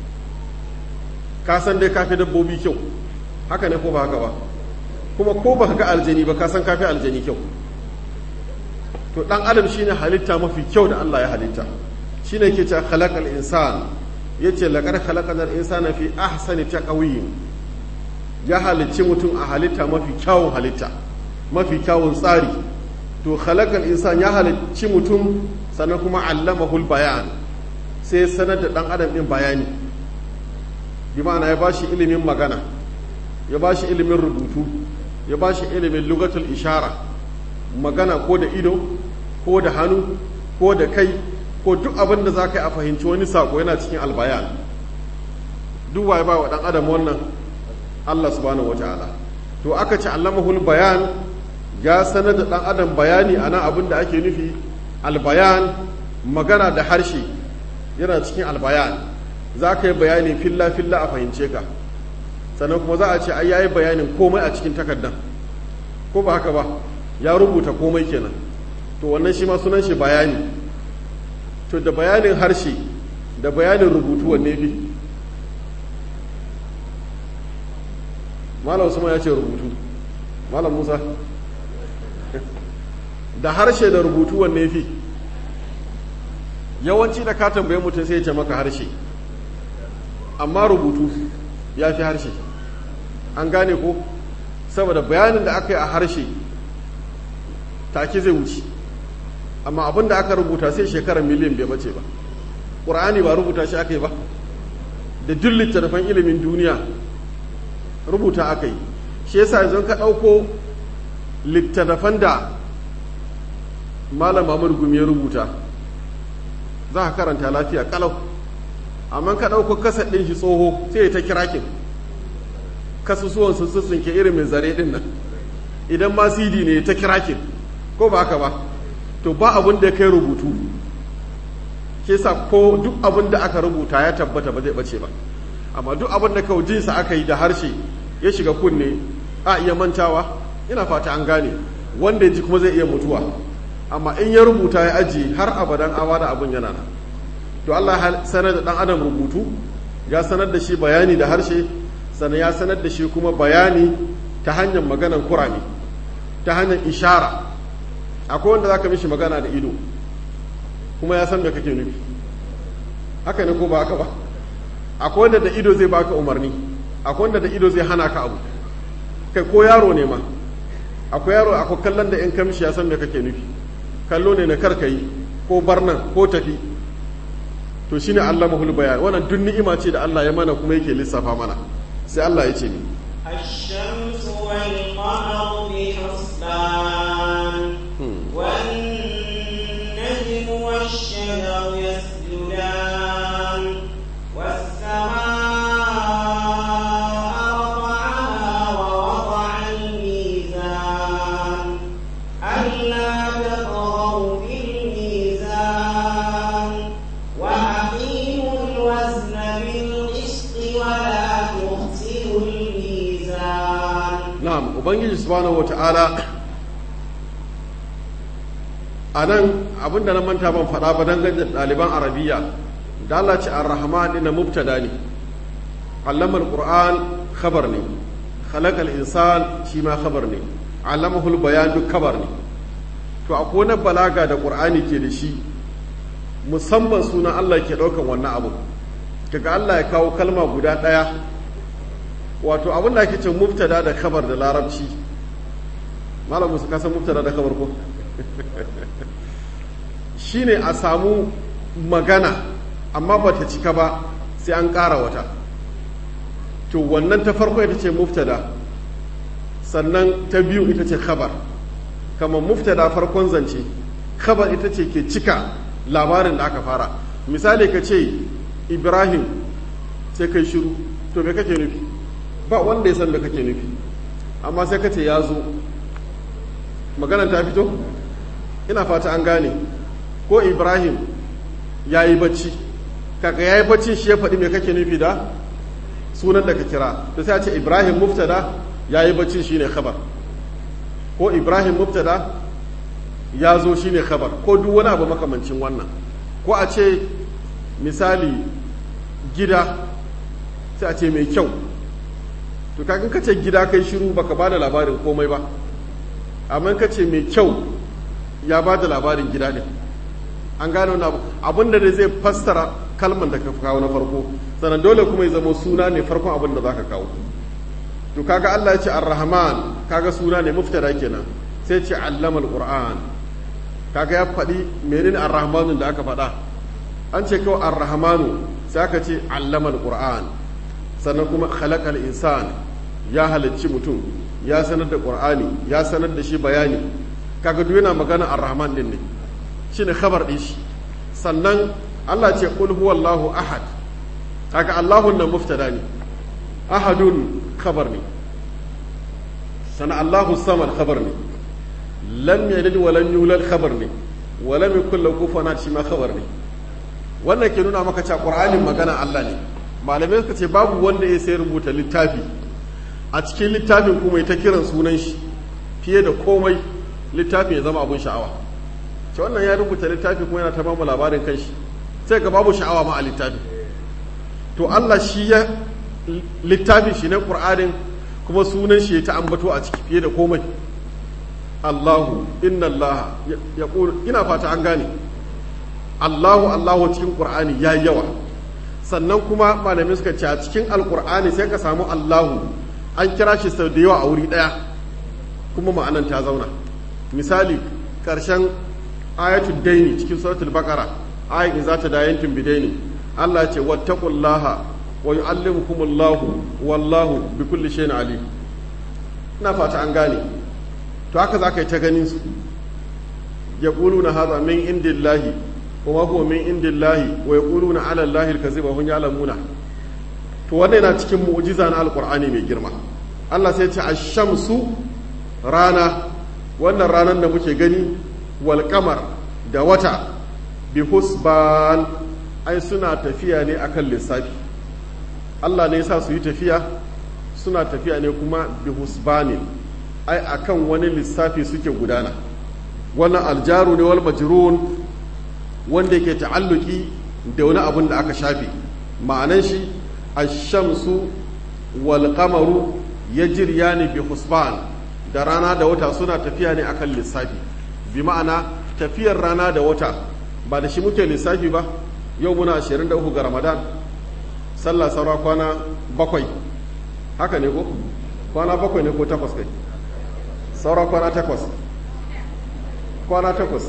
Speaker 1: ka san dai kafi dabbobi kyau haka ne ko ba haka ba kuma ko ba ga aljani ba ka san kafi aljani kyau to dan adam shine halitta mafi kyau da Allah ya halitta shine yake cewa khalaqal insan yace laqad khalaqal insana fi ahsani taqwim ya halicci mutum a halitta mafi kyawun halitta mafi kyawun tsari to khalaqal insan ya halicci mutum sannan kuma allamahul bayan sai sanar da dan adam din bayani bi ma'ana ya bashi ilimin magana ya bashi ilimin rubutu ya bashi ilimin lugatul ishara magana ko da ido ko da hannu ko da kai ko duk abin da za ka yi a fahimci wani sako yana cikin albayan duk waye ba wa dan adam wannan Allah subhanahu wata'ala to aka ci allamahul bayan ya sanar da dan adam bayani a nan abin da ake nufi albayan magana da harshe yana cikin albayan za ka yi bayani filla filla a fahimce ka sannan kuma za a ce ai yayi bayanin komai a cikin takardan ko ba haka ba ya rubuta komai kenan to wannan shi ma sunan shi bayani to da bayanin harshe da bayanin rubutu wanne fi malam usman ya ce rubutu malam musa da harshe da rubutu wanne fi yawanci da ka tambaye mutum sai ya ce maka harshe amma rubutu ya fi harshe an gane ko saboda bayanin da aka yi a harshe take zai wuce amma abin da aka rubuta sai shekarar miliyan bai bace ba ƙur'ani ba rubuta shi aka yi ba da duk littattafan ilimin duniya rubuta aka yi shi yasa yanzu ka ɗauko littattafan da malam mamur gumi ya rubuta za ka karanta lafiya kalau amma ka ɗauko kasar ɗin shi tsoho sai ya ta kirakin kasusuwan sun ke irin mai zare ɗin nan idan ma cd ne ta kirakin ko ba haka ba to ba abin da ya kai rubutu ke sa ko duk abin da aka rubuta ya tabbata ba zai bace ba amma duk abin da kawai jinsa aka yi da harshe ya shiga kunne a iya mantawa ina fata an gane wanda ya ji kuma zai iya mutuwa amma in ya rubuta ya aji har abadan awa da abin yana nan to Allah sanar da dan adam rubutu ya sanar da shi bayani da harshe sannan ya sanar da shi kuma bayani ta hanyar maganar kurame ta hanyar ishara akwai wanda za ka mishi magana da ido kuma ya san da kake nufi haka ne ko ba haka ba akwai wanda da ido zai baka umarni akwai wanda da ido zai hana ka abu kai ko yaro ne ma akwai yaro akwai kallon da in ka mishi ya san da kake nufi kallo ne na karka yi ko barnan ko tafi to shine Allah mahul bayan wannan duk ni'ima ce da Allah ya mana kuma yake lissafa mana sai Allah ya ce ni
Speaker 2: الشمس والقمر بحسبان والنجم والشجر يسجدان والسماء رفعها ووضع الميزان ألا تطغوا في الميزان وأقيموا الوزن بالقسط ولا تخسروا الميزان
Speaker 1: na'am ubangiji subhanahu wata'ala a nan abinda na manta ban faɗa ba dangane da ɗaliban arabiya da Allah ce ar-rahman ina mubtada ne allama al-qur'an khabar ne khalaqa al-insan shi ma khabar ne allamahu al-bayan duk khabar ne to akwai na balaga da qur'ani ke da shi musamman sunan Allah ke ɗaukan wannan abu kaga Allah ya kawo kalma guda ɗaya wato abin da ake ce mubtada da khabar da larabci malam musu kasan mubtada da khabar ko shine a samu magana amma ba ta cika ba sai an ƙara wata to wannan ta farko ita ce mubtada sannan ta biyu ita ce khabar kamar mubtada farkon zance khabar ita ce ke cika labarin da aka fara misali ka ce ibrahim sai kai shiru to me kake nufi ba wanda ya san da kake nufi amma sai ka ce ya zo maganan ta fito ina fata an gane ko ibrahim ya yi bacci kaka ya yi bacci shi ya faɗi mai kake nufi da sunan da ka kira to sai a ce ibrahim muftada ya yi bacci shi ne khabar ko ibrahim muftada ya zo shi ne khabar ko duk wani abu makamancin wannan ko a ce misali gida sai a ce mai kyau to kakan ka ce gida kai shiru baka ba da labarin komai ba amma ka ce mai kyau ya ba da labarin gida ne an gane wani abu abin da zai fassara kalman da ka kawo na farko sannan dole kuma ya zama suna ne farkon abin da za ka kawo to kaga Allah ya ce ar-rahman kaga suna ne muftada kenan sai ce allama al-qur'an kaga ya faɗi menene ar-rahmanu da aka faɗa an ce kawai ar-rahmanu sai aka ce allama al-qur'an sannan kuma khalaqal insan ya halicci mutum ya sanar da qur'ani ya sanar da shi bayani kaga duk yana magana ar-rahman din ne shine khabar din shi sannan Allah ce qul huwallahu ahad kaga Allahu nan muftada ne ahadun khabar ne sana Allahu samad khabar ne lam yalid wa lam yulad khabar ne wa lam yakul lahu kufuwan shi ma khabar ne wannan ke nuna maka cewa qur'anin magana Allah ne malamai suka ce babu wanda ya sai rubuta littafi a cikin littafin kuma ya ta kiran sunan shi fiye da komai littafin ya zama abun sha'awa ce wannan ya rubuta littafi kuma yana ta bamu labarin kanshi sai ga babu sha'awa ma a littafi to Allah shi ya littafin shi ne qur'anin kuma sunan shi ya ta ambato a ciki fiye da komai Allahu inna Allah ya ina fata an gane Allahu Allahu cikin Qur'ani ya yawa sannan kuma malamai suka ce a cikin alkur'ani sai ka samu Allahu an kira shi sau da yawa a wuri ɗaya kuma ma'anan ta zauna misali ƙarshen ayatul daini cikin suratul baqara ayin za ta dayantin bidaini Allah ce wattaqullaha wa yu'allimukumullahu wallahu bikulli shay'in alim ina fata an gane to haka za ka yi ta ganin su ya na haza min indillahi kuma huwa min indillahi wa ya na ala Allahi alkaziba hun ya'lamuna to wannan yana cikin mu'jiza na alqur'ani mai girma Allah sai ya ce ash-shamsu rana wannan ranar da muke gani wal qamar da wata bi husban ai suna tafiya ne akan lissafi Allah ne ya sa su yi tafiya suna tafiya ne kuma bi husbanin ai akan wani lissafi suke gudana wannan aljaru ne wal majrun wanda yake ta'alluki da wani abun da aka shafe ma'anan shi ash-shamsu wal qamaru yajriyani bi husban da rana da wata suna tafiya ne akan lissafi bi ma'ana tafiyar rana da wata ba da shi muke lissafi ba yau muna 23 ga ramadan sallah saura kwana bakwai haka ne ko kwana bakwai ne ko takwas kai saura kwana takwas kwana takwas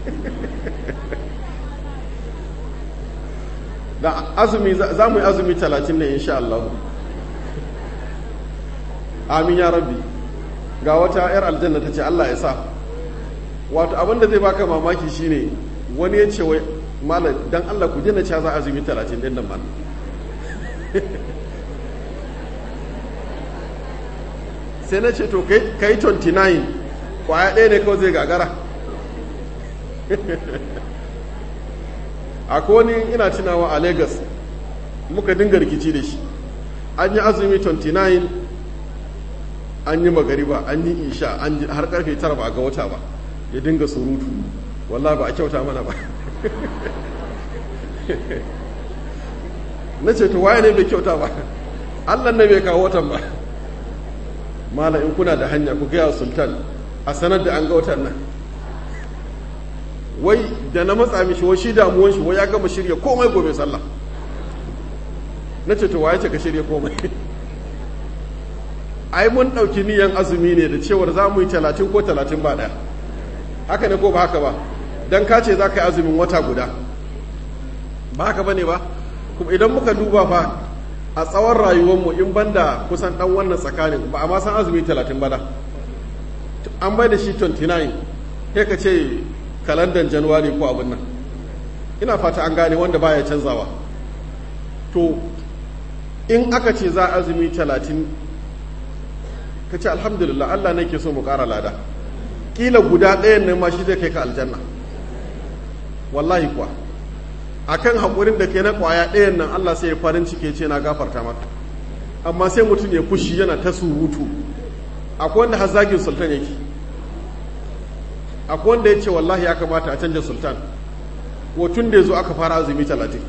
Speaker 1: da azumi za mu yi azumi talatin ne insha Allah amin ya rabbi ga wata 'yar aljanna ta ce Allah ya sa wato abinda zai baka mamaki shine wani ya ce wai malam dan Allah ku jina cewa za azumi talatin din nan malam sai na ce to kai 29 kwaya ɗaya ne kawai zai gagara akwai wani ina tunawa a lagos muka dinga rikici da shi an yi azumi 29 an yi magariba an yi isha har karfe 9 ba a ga wata ba ya dinga surutu wallah ba a kyauta mana ba na ce to waye ne bai kyauta ba allah ne bai kawo watan ba mala in kuna da hanya ku gaya sultan a sanar da an ga watan nan wai da na matsa mishi wai shi damuwan shi wai ya gama shirya komai gobe sallah na ce to waye ce ka shirya komai ai mun ɗauki niyan azumi ne da cewar za mu yi talatin ko talatin ba ɗaya haka ne ko ba haka ba don ka ce za ka yi azumin wata guda ba haka ba ne ba kuma idan muka duba fa a tsawon rayuwarmu in banda kusan ɗan wannan tsakanin ba a ma san azumi talatin ba da an bai da shi 29 sai ka ce kalandan januwari ko abin nan ina fata an gane wanda baya canzawa to in aka ce za azumi talatin ka ce alhamdulillah Allah ne ke so mu ƙara lada ƙila guda ɗayan nan ma shi zai kai ka aljanna wallahi kuwa akan haƙurin da ke na ƙwaya ɗayan nan Allah sai ya farin ciki ce na gafarta maka amma sai mutum ya fushi yana ta surutu akwai wanda har zagin sultan yake akwai wanda ya ce wallahi ya kamata a canja sultan ko tun da ya zo aka fara azumi talatin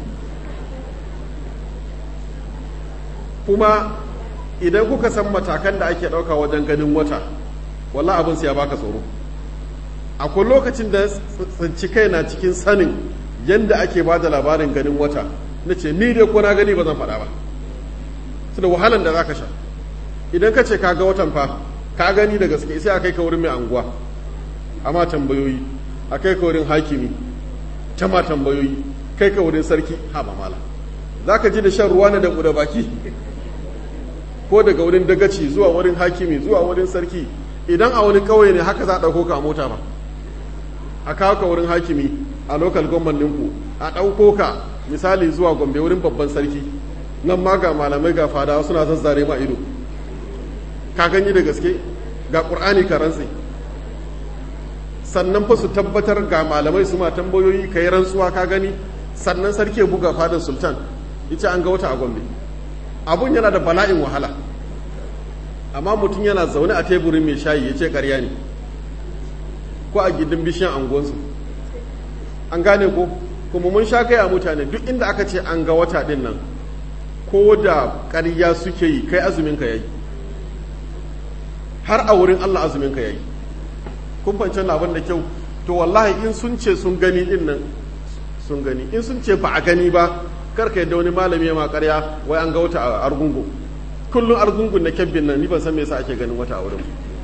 Speaker 1: kuma idan kuka san matakan da ake ɗauka wajen ganin wata wallah abin ya baka tsoro akwai lokacin da tsinci kai na cikin sanin yadda ake ba da labarin ganin wata na ce ni dai ko na gani ba zan faɗa ba su da wahalan da za ka sha idan ka ce ka ga watan fa ka gani da gaske sai a kai ka wurin mai anguwa amma tambayoyi a kai ka wurin hakimi ta ma tambayoyi kai ka wurin sarki ha ba mala za ka ji da shan ruwa na da buɗe baki ko daga wurin dagaci zuwa wurin hakimi zuwa wurin sarki idan a wani ƙauye ne haka za a ɗauko ka a mota ba a kawo ka wurin hakimi a lokal government ɗinku a ɗauko ka misali zuwa gombe wurin babban sarki nan ma ga malamai ga fadawa suna zazzare ma ido ka gani da gaske ga ƙur'ani ka rantse sannan fa su tabbatar ga malamai su ma tambayoyi ka yi rantsuwa ka gani sannan sarki ya buga fadar sultan ita an ga wata a gombe abun yana da bala'in wahala amma mutum yana zaune a teburin mai shayi ya ce karya ne ko a gindin bishiyan angonsu an gane ko kuma mun sha kai a mutane duk inda aka ce an ga wata din nan ko da karya suke yi kai azumin ka yayi har a wurin Allah azumin ka yayi kun fahimci abin da kyau to wallahi in sun ce sun gani din nan sun gani in sun ce ba a gani ba karka yadda wani malami ya makarya wai an ga wata a argungu kullum argungun na kyabbin nan ni ban san me yasa ake ganin wata a wurin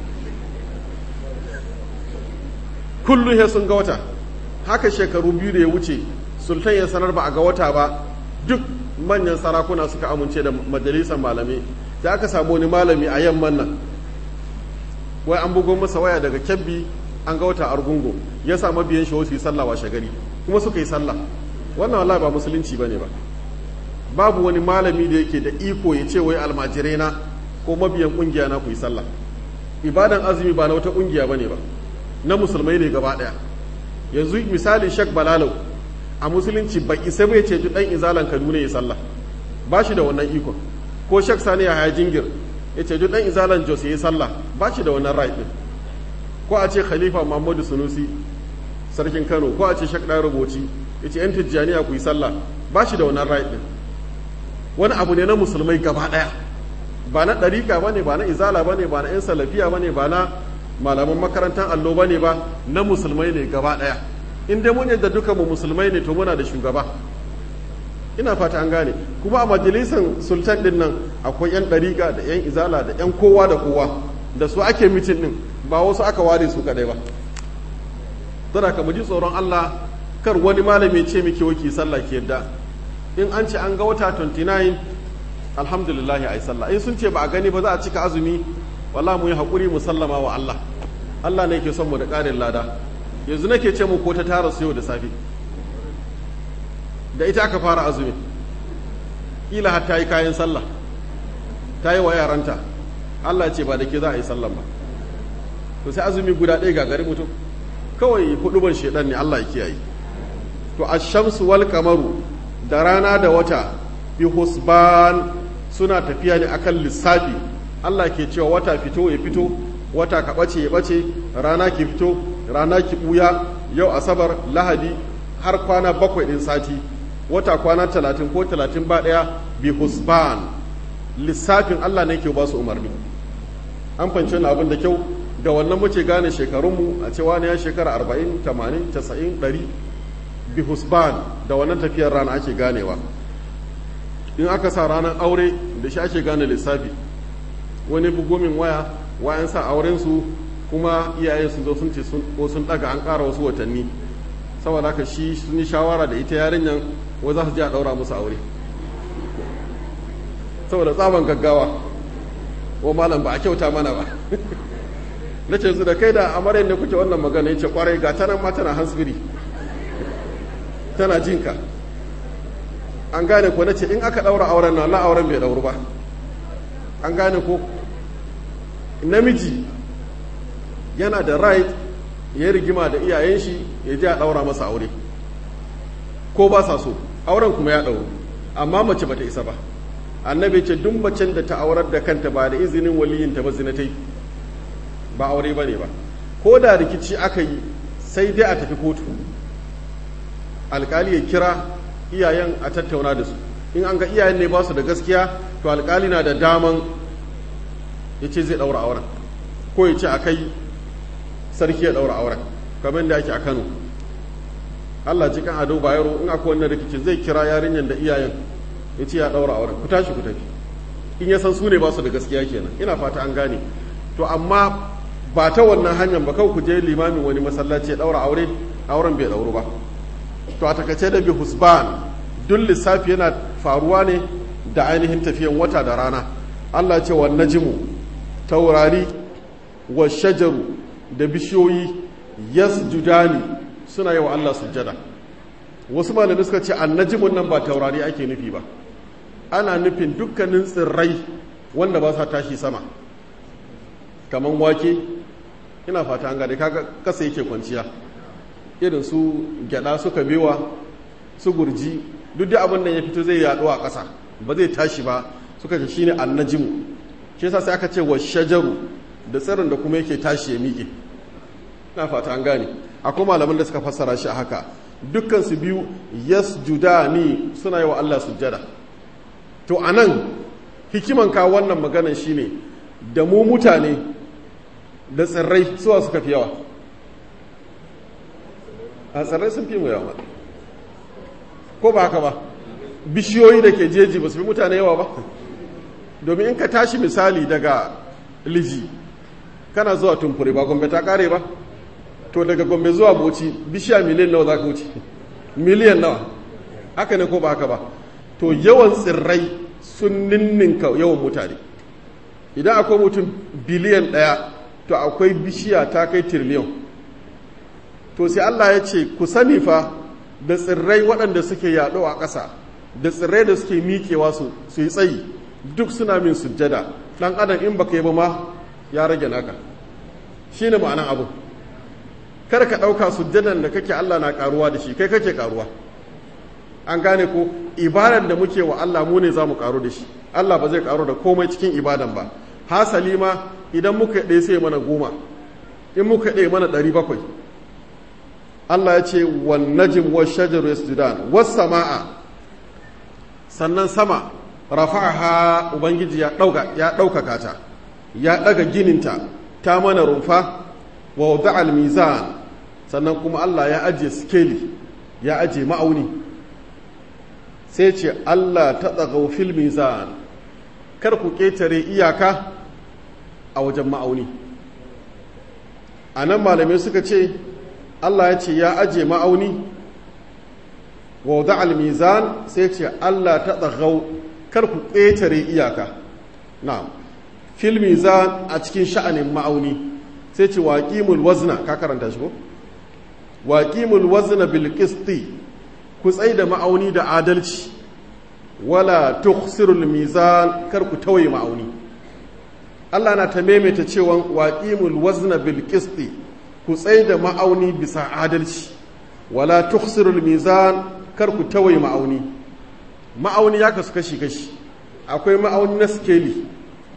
Speaker 1: kullum ya sun ga wata haka shekaru biyu da ya wuce sultan ya sanar ba a ga wata ba duk manyan sarakuna suka amince da majalisar malamai da aka samu wani malami a yamman nan wai an bugo masa waya daga kyabbi an ga wata argungu ya sa mabiyan shi wasu yi sallah washe gari kuma suka yi sallah wannan wallahi ba musulunci bane ba babu wani malami da yake da iko ya ce wai almajirai na ko mabiyan kungiya na ku yi sallah ibadan azumi ba na wata kungiya bane ba na musulmai ne gaba daya yanzu misali shek balalau a musulunci ba isa bai ce dan izalan kaduna ya sallah ba shi da wannan ikon ko shek sani ya haya jingir ya ce dan izalan jos ya yi sallah ba shi da wannan right din ko a ce khalifa muhammadu sunusi sarkin kano ko a ce shek ɗaya rubuci ya ce 'yan tijjaniya ku yi sallah ba shi da wannan right din wani abu ne na musulmai gaba ɗaya ba na ɗariƙa ba ne ba na izala ba ne ba na 'yan salafiya ba ne ba na malaman makarantar allo ba ne ba na musulmai ne gaba ɗaya in dai mun yadda duka mu musulmai ne to muna da shugaba ina fata an gane kuma a majalisar sultan din nan akwai 'yan ɗariƙa da 'yan izala da 'yan kowa da kowa da su ake mitin din ba wasu aka ware su kaɗai ba don haka mu ji tsoron allah kar wani malami ce muke waki sallah ke yadda in an ce an ga wata 29 alhamdulillah ya yi sallah in sun ce ba a gani ba za a cika azumi walla mu yi haƙuri mu sallama wa Allah Allah ne ke son mu da ƙarin lada yanzu nake ce mu ko ta tara su yau da safe da ita aka fara azumi kila har ta yi kayan sallah ta yi wa yaranta Allah ce ba da ke za a yi sallah ba to sai azumi guda ɗaya gagari mutum kawai huduban shedan ne Allah ya kiyaye to ash-shamsu wal kamaru da rana da wata bi husban suna tafiya ne akan lissafi Allah ke cewa wata fito ya fito wata ka bace ya bace rana ki fito rana ki buya yau asabar lahadi har kwana bakwai din sati wata kwana talatin ko talatin ba daya bi husban lissafin Allah ne ke ba su umarni an fahimci wani abin da kyau da wannan muke gane shekarunmu a cewa ne ya shekara arba'in tamanin casa'in ɗari bi husban da wannan tafiyar rana ake ganewa in aka sa ranar aure da shi ake gane lissafi wani bugomin waya wayan sa auren su kuma iyayen sun zo sun ce ko sun daga an ƙara wasu watanni saboda haka shi sun yi shawara da ita yarinyan wa za su je a ɗaura musu aure saboda tsaban gaggawa wa malam ba a kyauta mana ba na ce su da kai da amaryar ne kuke wannan magana ya ce kwarai ga ta nan ma tana hansbiri tana jinka an gane ko na ce in aka ɗaura auren na la auren bai ɗauru ba an gane ko namiji yana da right ya rigima da iyayen shi ya ji a ɗaura masa aure ko ba sa so auren kuma ya ɗauru amma mace bata isa ba annabi ce duk macen da ta aurar da kanta ba da izinin waliyinta ba zina ta yi ba aure ba ne ba ko da rikici aka yi sai dai a tafi kotu alkali ya kira iyayen a tattauna da su in an ga iyayen ne ba su da gaskiya to alkali na da daman ya ce zai ɗaura auren ko ya ce a kai sarki ya ɗaura auren kamar da ake a kano allah ji kan ado bayero in akwai wannan rikicin zai kira yarinyar da iyayen ya ce ya ɗaura auren ku tashi ku tafi in ya san su ne ba su da gaskiya kenan ina fata an gane to amma ba ta wannan hanyar ba kawai ku je limamin wani masallaci ya ɗaura aure auren bai dauru ba to a takace da bi husban duk lissafi yana faruwa ne da ainihin tafiyan wata da rana Allah ce wa najimu taurari wa shajaru da bishiyoyi yasjudani suna yi wa Allah sujjada wasu malamai suka ce annajimun nan ba taurari ake nufi ba ana nufin dukkanin tsirrai wanda ba sa tashi sama kaman wake ina fata an gane kaga kasa yake kwanciya irin su gyada suka bewa su gurji duk da abin da ya fito zai yaɗo a ƙasa ba zai tashi ba suka ce shine annajimu shi yasa sai aka ce wa shajaru da tsirin da kuma yake tashi ya miƙe ina fata an gane akwai malaman da suka fassara shi a haka dukkan su biyu yasjudani suna yi wa Allah sujjada to anan hikiman ka wannan maganan shine da mu mutane da tsirrai suwa suka fi yawa a tsirrai sun fi mu yawa ko ba haka ba bishiyoyi da ke jeji ba su fi mutane yawa ba domin in ka tashi misali daga liji kana zuwa tumfure ba gombe ta kare ba to daga gombe zuwa boci bishiya miliyan nawa za ka wuce miliyan nawa haka ne ko ba haka ba to yawan tsirrai sun ninninka yawan mutane idan akwai mutum biliyan ɗaya to akwai bishiya ta kai tiriliyan to sai Allah ya ce ku sani fa da tsirrai waɗanda suke yaɗo a ƙasa da tsirrai da suke miƙewa su yi tsayi duk suna min sujjada ɗan adam in baka yi ba ma ya rage naka shi ne ma'anan abu kar ka ɗauka sujjadan da kake Allah na ƙaruwa da shi kai kake ƙaruwa an gane ko ibadan da muke wa Allah mu ne za mu ƙaru da shi Allah ba zai ƙaru da komai cikin ibadan ba hasali ma idan muka ɗaya sai mana goma in muka ɗaya mana ɗari bakwai Allah ya ce wan najm wa shajaru yasjudan was samaa sannan sama rafa'aha ubangiji ya dauka ya daukaka ta ya daga gininta ta mana rumfa wa wada'a al-mizan sannan kuma Allah ya aje skeli ya aje ma'auni sai ce Allah ta tsagau fil mizan kar ku ketare iyaka a wajen ma'auni anan malamai suka ce Allah ya ce ya aje ma'auni wa wada al-mizan sai ce Allah ta tsagau kar ku ƙetare iyaka na'am fil mizan a cikin sha'anin ma'auni sai ce waqimul wazna ka karanta shi ko waqimul wazna bil qisti ku tsai da ma'auni da adalci wala tukhsirul mizan kar ku tawaye ma'auni Allah na ta maimaita cewa waqimul wazna bil qisti ku tsai da ma'auni bisa adalci wala tukhsirul mizan kar ku tawaye ma'auni ma'auni ya kasu kashi kashi akwai ma'auni na skeli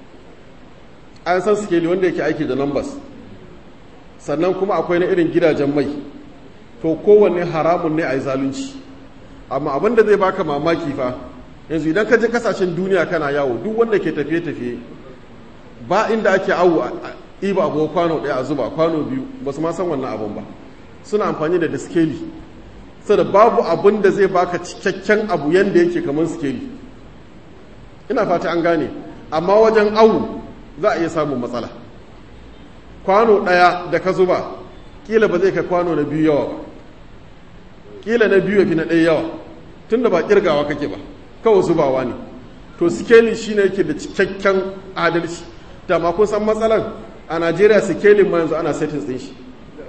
Speaker 1: an san skeli wanda yake aiki da numbers sannan kuma akwai na irin gidajen mai to kowanne haramun ne a yi zalunci amma abin da zai baka mamaki fa yanzu idan ka je kasashen duniya kana yawo duk wanda ke tafiye-tafiye ba inda ake awo iba abu kwano ɗaya a zuba kwano biyu ba su ma san wannan abun ba suna amfani da skeli sada babu abun da zai baka cikakken abu yanda yake kamar skeli ina fata an gane amma wajen awu za a iya samun matsala kwano ɗaya da ka zuba kila ba zai kai kwano na biyu yawa ba kila na biyu ya fi na ɗaya yawa tun da ba kirgawa kake ba kawai zubawa ne to skeli shine yake da cikakken adalci da ma kun san matsalan a najeriya sikelin ma yanzu ana settings din shi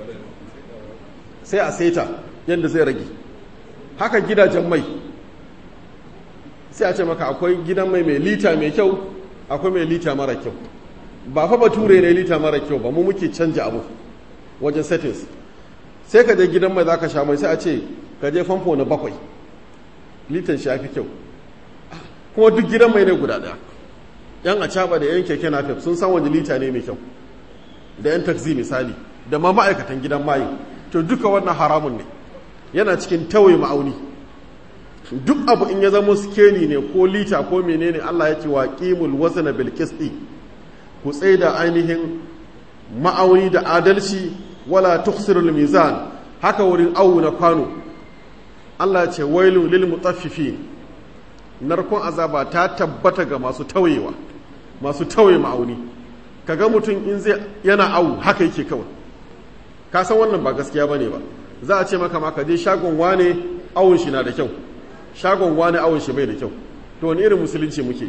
Speaker 1: sai a seta yadda zai rage haka gidajen mai sai a ce maka akwai gidan mai mai lita mai kyau akwai mai lita mara kyau ba fa bature ne lita mara kyau ba mu muke canja abu wajen settings sai ka je gidan mai za ka sha mai sai a ce ka je famfo na bakwai litan shi fi kyau kuma duk gidan mai ne guda daya yan acaba da yan keke napep sun san wani lita ne mai kyau da yan taxi misali da ma ma'aikatan gidan mayi to duka wannan haramun ne yana cikin tawaye ma'auni duk abu in ya zama skeli ne ko lita ko menene Allah ya ce wa qimul wazna bil qisti ku da ainihin ma'auni da adalci wala tukhsirul mizan haka wurin awu na kwano Allah ya ce wailun lil mutaffifin narkon azaba ta tabbata ga masu tawayewa masu tawaye ma'auni kaga mutum in zai yana awu haka yake kawai ka san wannan ba gaskiya bane ba za a ce maka ma ka je shagon wane awon shi na da kyau shagon wane awon shi bai da kyau to wani irin musulunci muke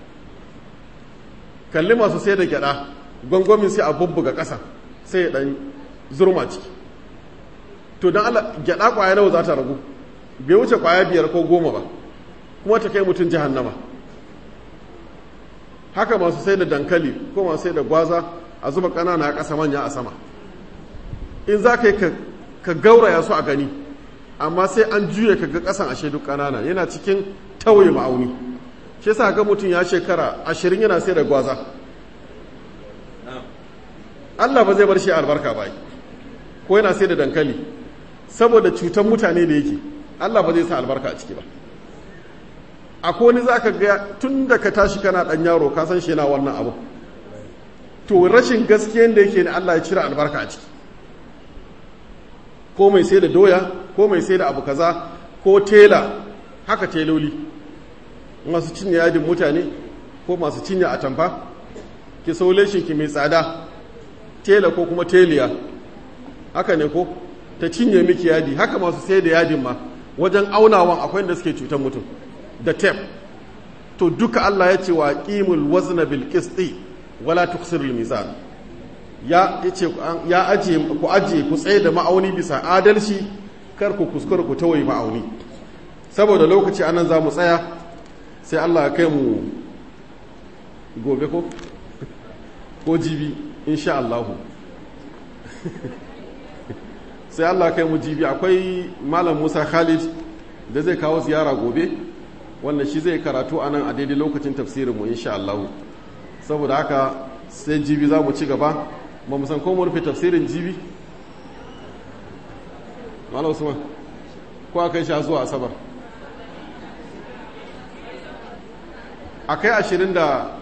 Speaker 1: kalli masu sai da gyada gwangwamin sai a bubbuga ƙasa sai ya dan zurma ciki to don Allah gyada kwaya nawa za ta ragu bai wuce kwaya biyar ko goma ba kuma ta kai mutum jahannama haka masu sai da dankali ko masu sai da gwaza a zuba ƙanana a ƙasa manya a sama in za ka yi ka gauraya su a gani amma sai an juya ka ga ƙasan ashe duk ƙanana yana cikin tauye ma'auni shi sa ga mutum ya shekara ashirin yana sai da gwaza Allah ba zai bar shi albarka ba ko yana sai da dankali saboda cutar mutane da yake Allah ba zai sa albarka a ciki ba akwai wani za ka ga tun da ka tashi kana ɗan yaro ka san shi yana wannan abu to rashin gaskiyan da yake ne Allah ya cire albarka a ciki ko mai sai da doya ko mai sai da abu kaza ko tela haka teloli masu cinye yadin mutane ko masu cinye atamfa ki saule ki mai tsada tela ko kuma teliya haka ne ko ta cinye miki yadi haka masu sai da yadin ma wajen aunawan akwai da suke cutar mutum da tep to duka Allah ya ce wa qimul wazna bil qisti wala tuksirul mizan ya yace ya aje ku aje ku tsaye da ma'auni bisa adalci kar ku kuskura ku tawaye ma'auni saboda lokaci anan za mu tsaya sai Allah ya kai mu gobe ko ko jibi insha Allah sai Allah kai mu jibi akwai malam Musa Khalid da zai kawo ziyara gobe wanda shi zai karatu a nan a daidai lokacin tafsirinmu insha Allah saboda haka sai jibi za mu ci gaba ba mu san ko mu rufe tafsirin jibi malam Usman ko a kai shi zuwa asabar a kai ashirin da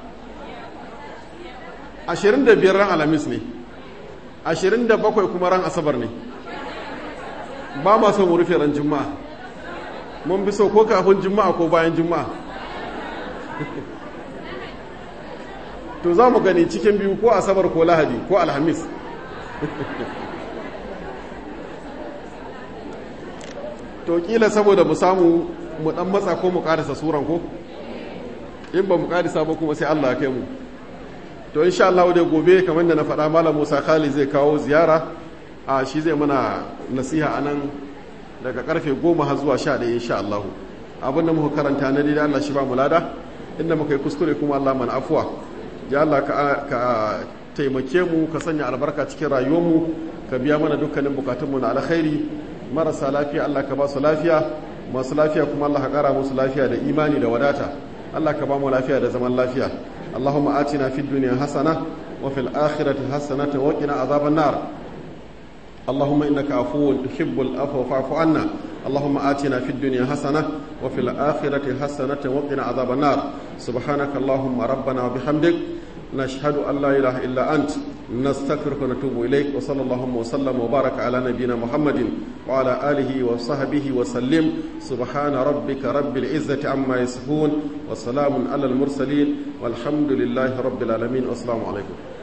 Speaker 1: ashirin da biyar ran alamis ne ashirin da bakwai kuma ran asabar ne ba ma so mu rufe ran juma'a mun bi so ko kafin juma'a ko bayan juma'a to za mu gani cikin biyu ko asabar ko lahadi ko alhamis to kila saboda mu samu mu dan matsa ko mu karisa suran ko in ba mu karisa ba kuma sai Allah ya kai mu to insha Allah da gobe kamar da na faɗa malam Musa Khali zai kawo ziyara a shi zai mana nasiha anan daga karfe goma har zuwa sha ɗaya insha Allah abin da muka karanta na daidai Allah shi ba mu lada inda muka yi kuskure kuma Allah mana afuwa ya Allah ka taimake mu ka sanya albarka cikin rayuwarmu ka biya mana dukkanin bukatunmu na alkhairi marasa lafiya Allah ka ba su lafiya masu lafiya kuma Allah ka kara musu lafiya da imani da wadata Allah ka ba mu lafiya da zaman lafiya اللهم آتنا في الدنيا حسنة وفي الآخرة حسنة وقنا عذاب النار اللهم إنك عفو تحب العفو فاعف عنا اللهم آتنا في الدنيا حسنة وفي الآخرة حسنة وقنا عذاب النار سبحانك اللهم ربنا وبحمدك نشهد أن لا إله إلا أنت نستغفرك ونتوب إليك وصلى اللهم وسلم وبارك على نبينا محمد وعلى آله وصحبه وسلم سبحان ربك رب العزة عما يصفون وسلام على المرسلين والحمد لله رب العالمين والسلام عليكم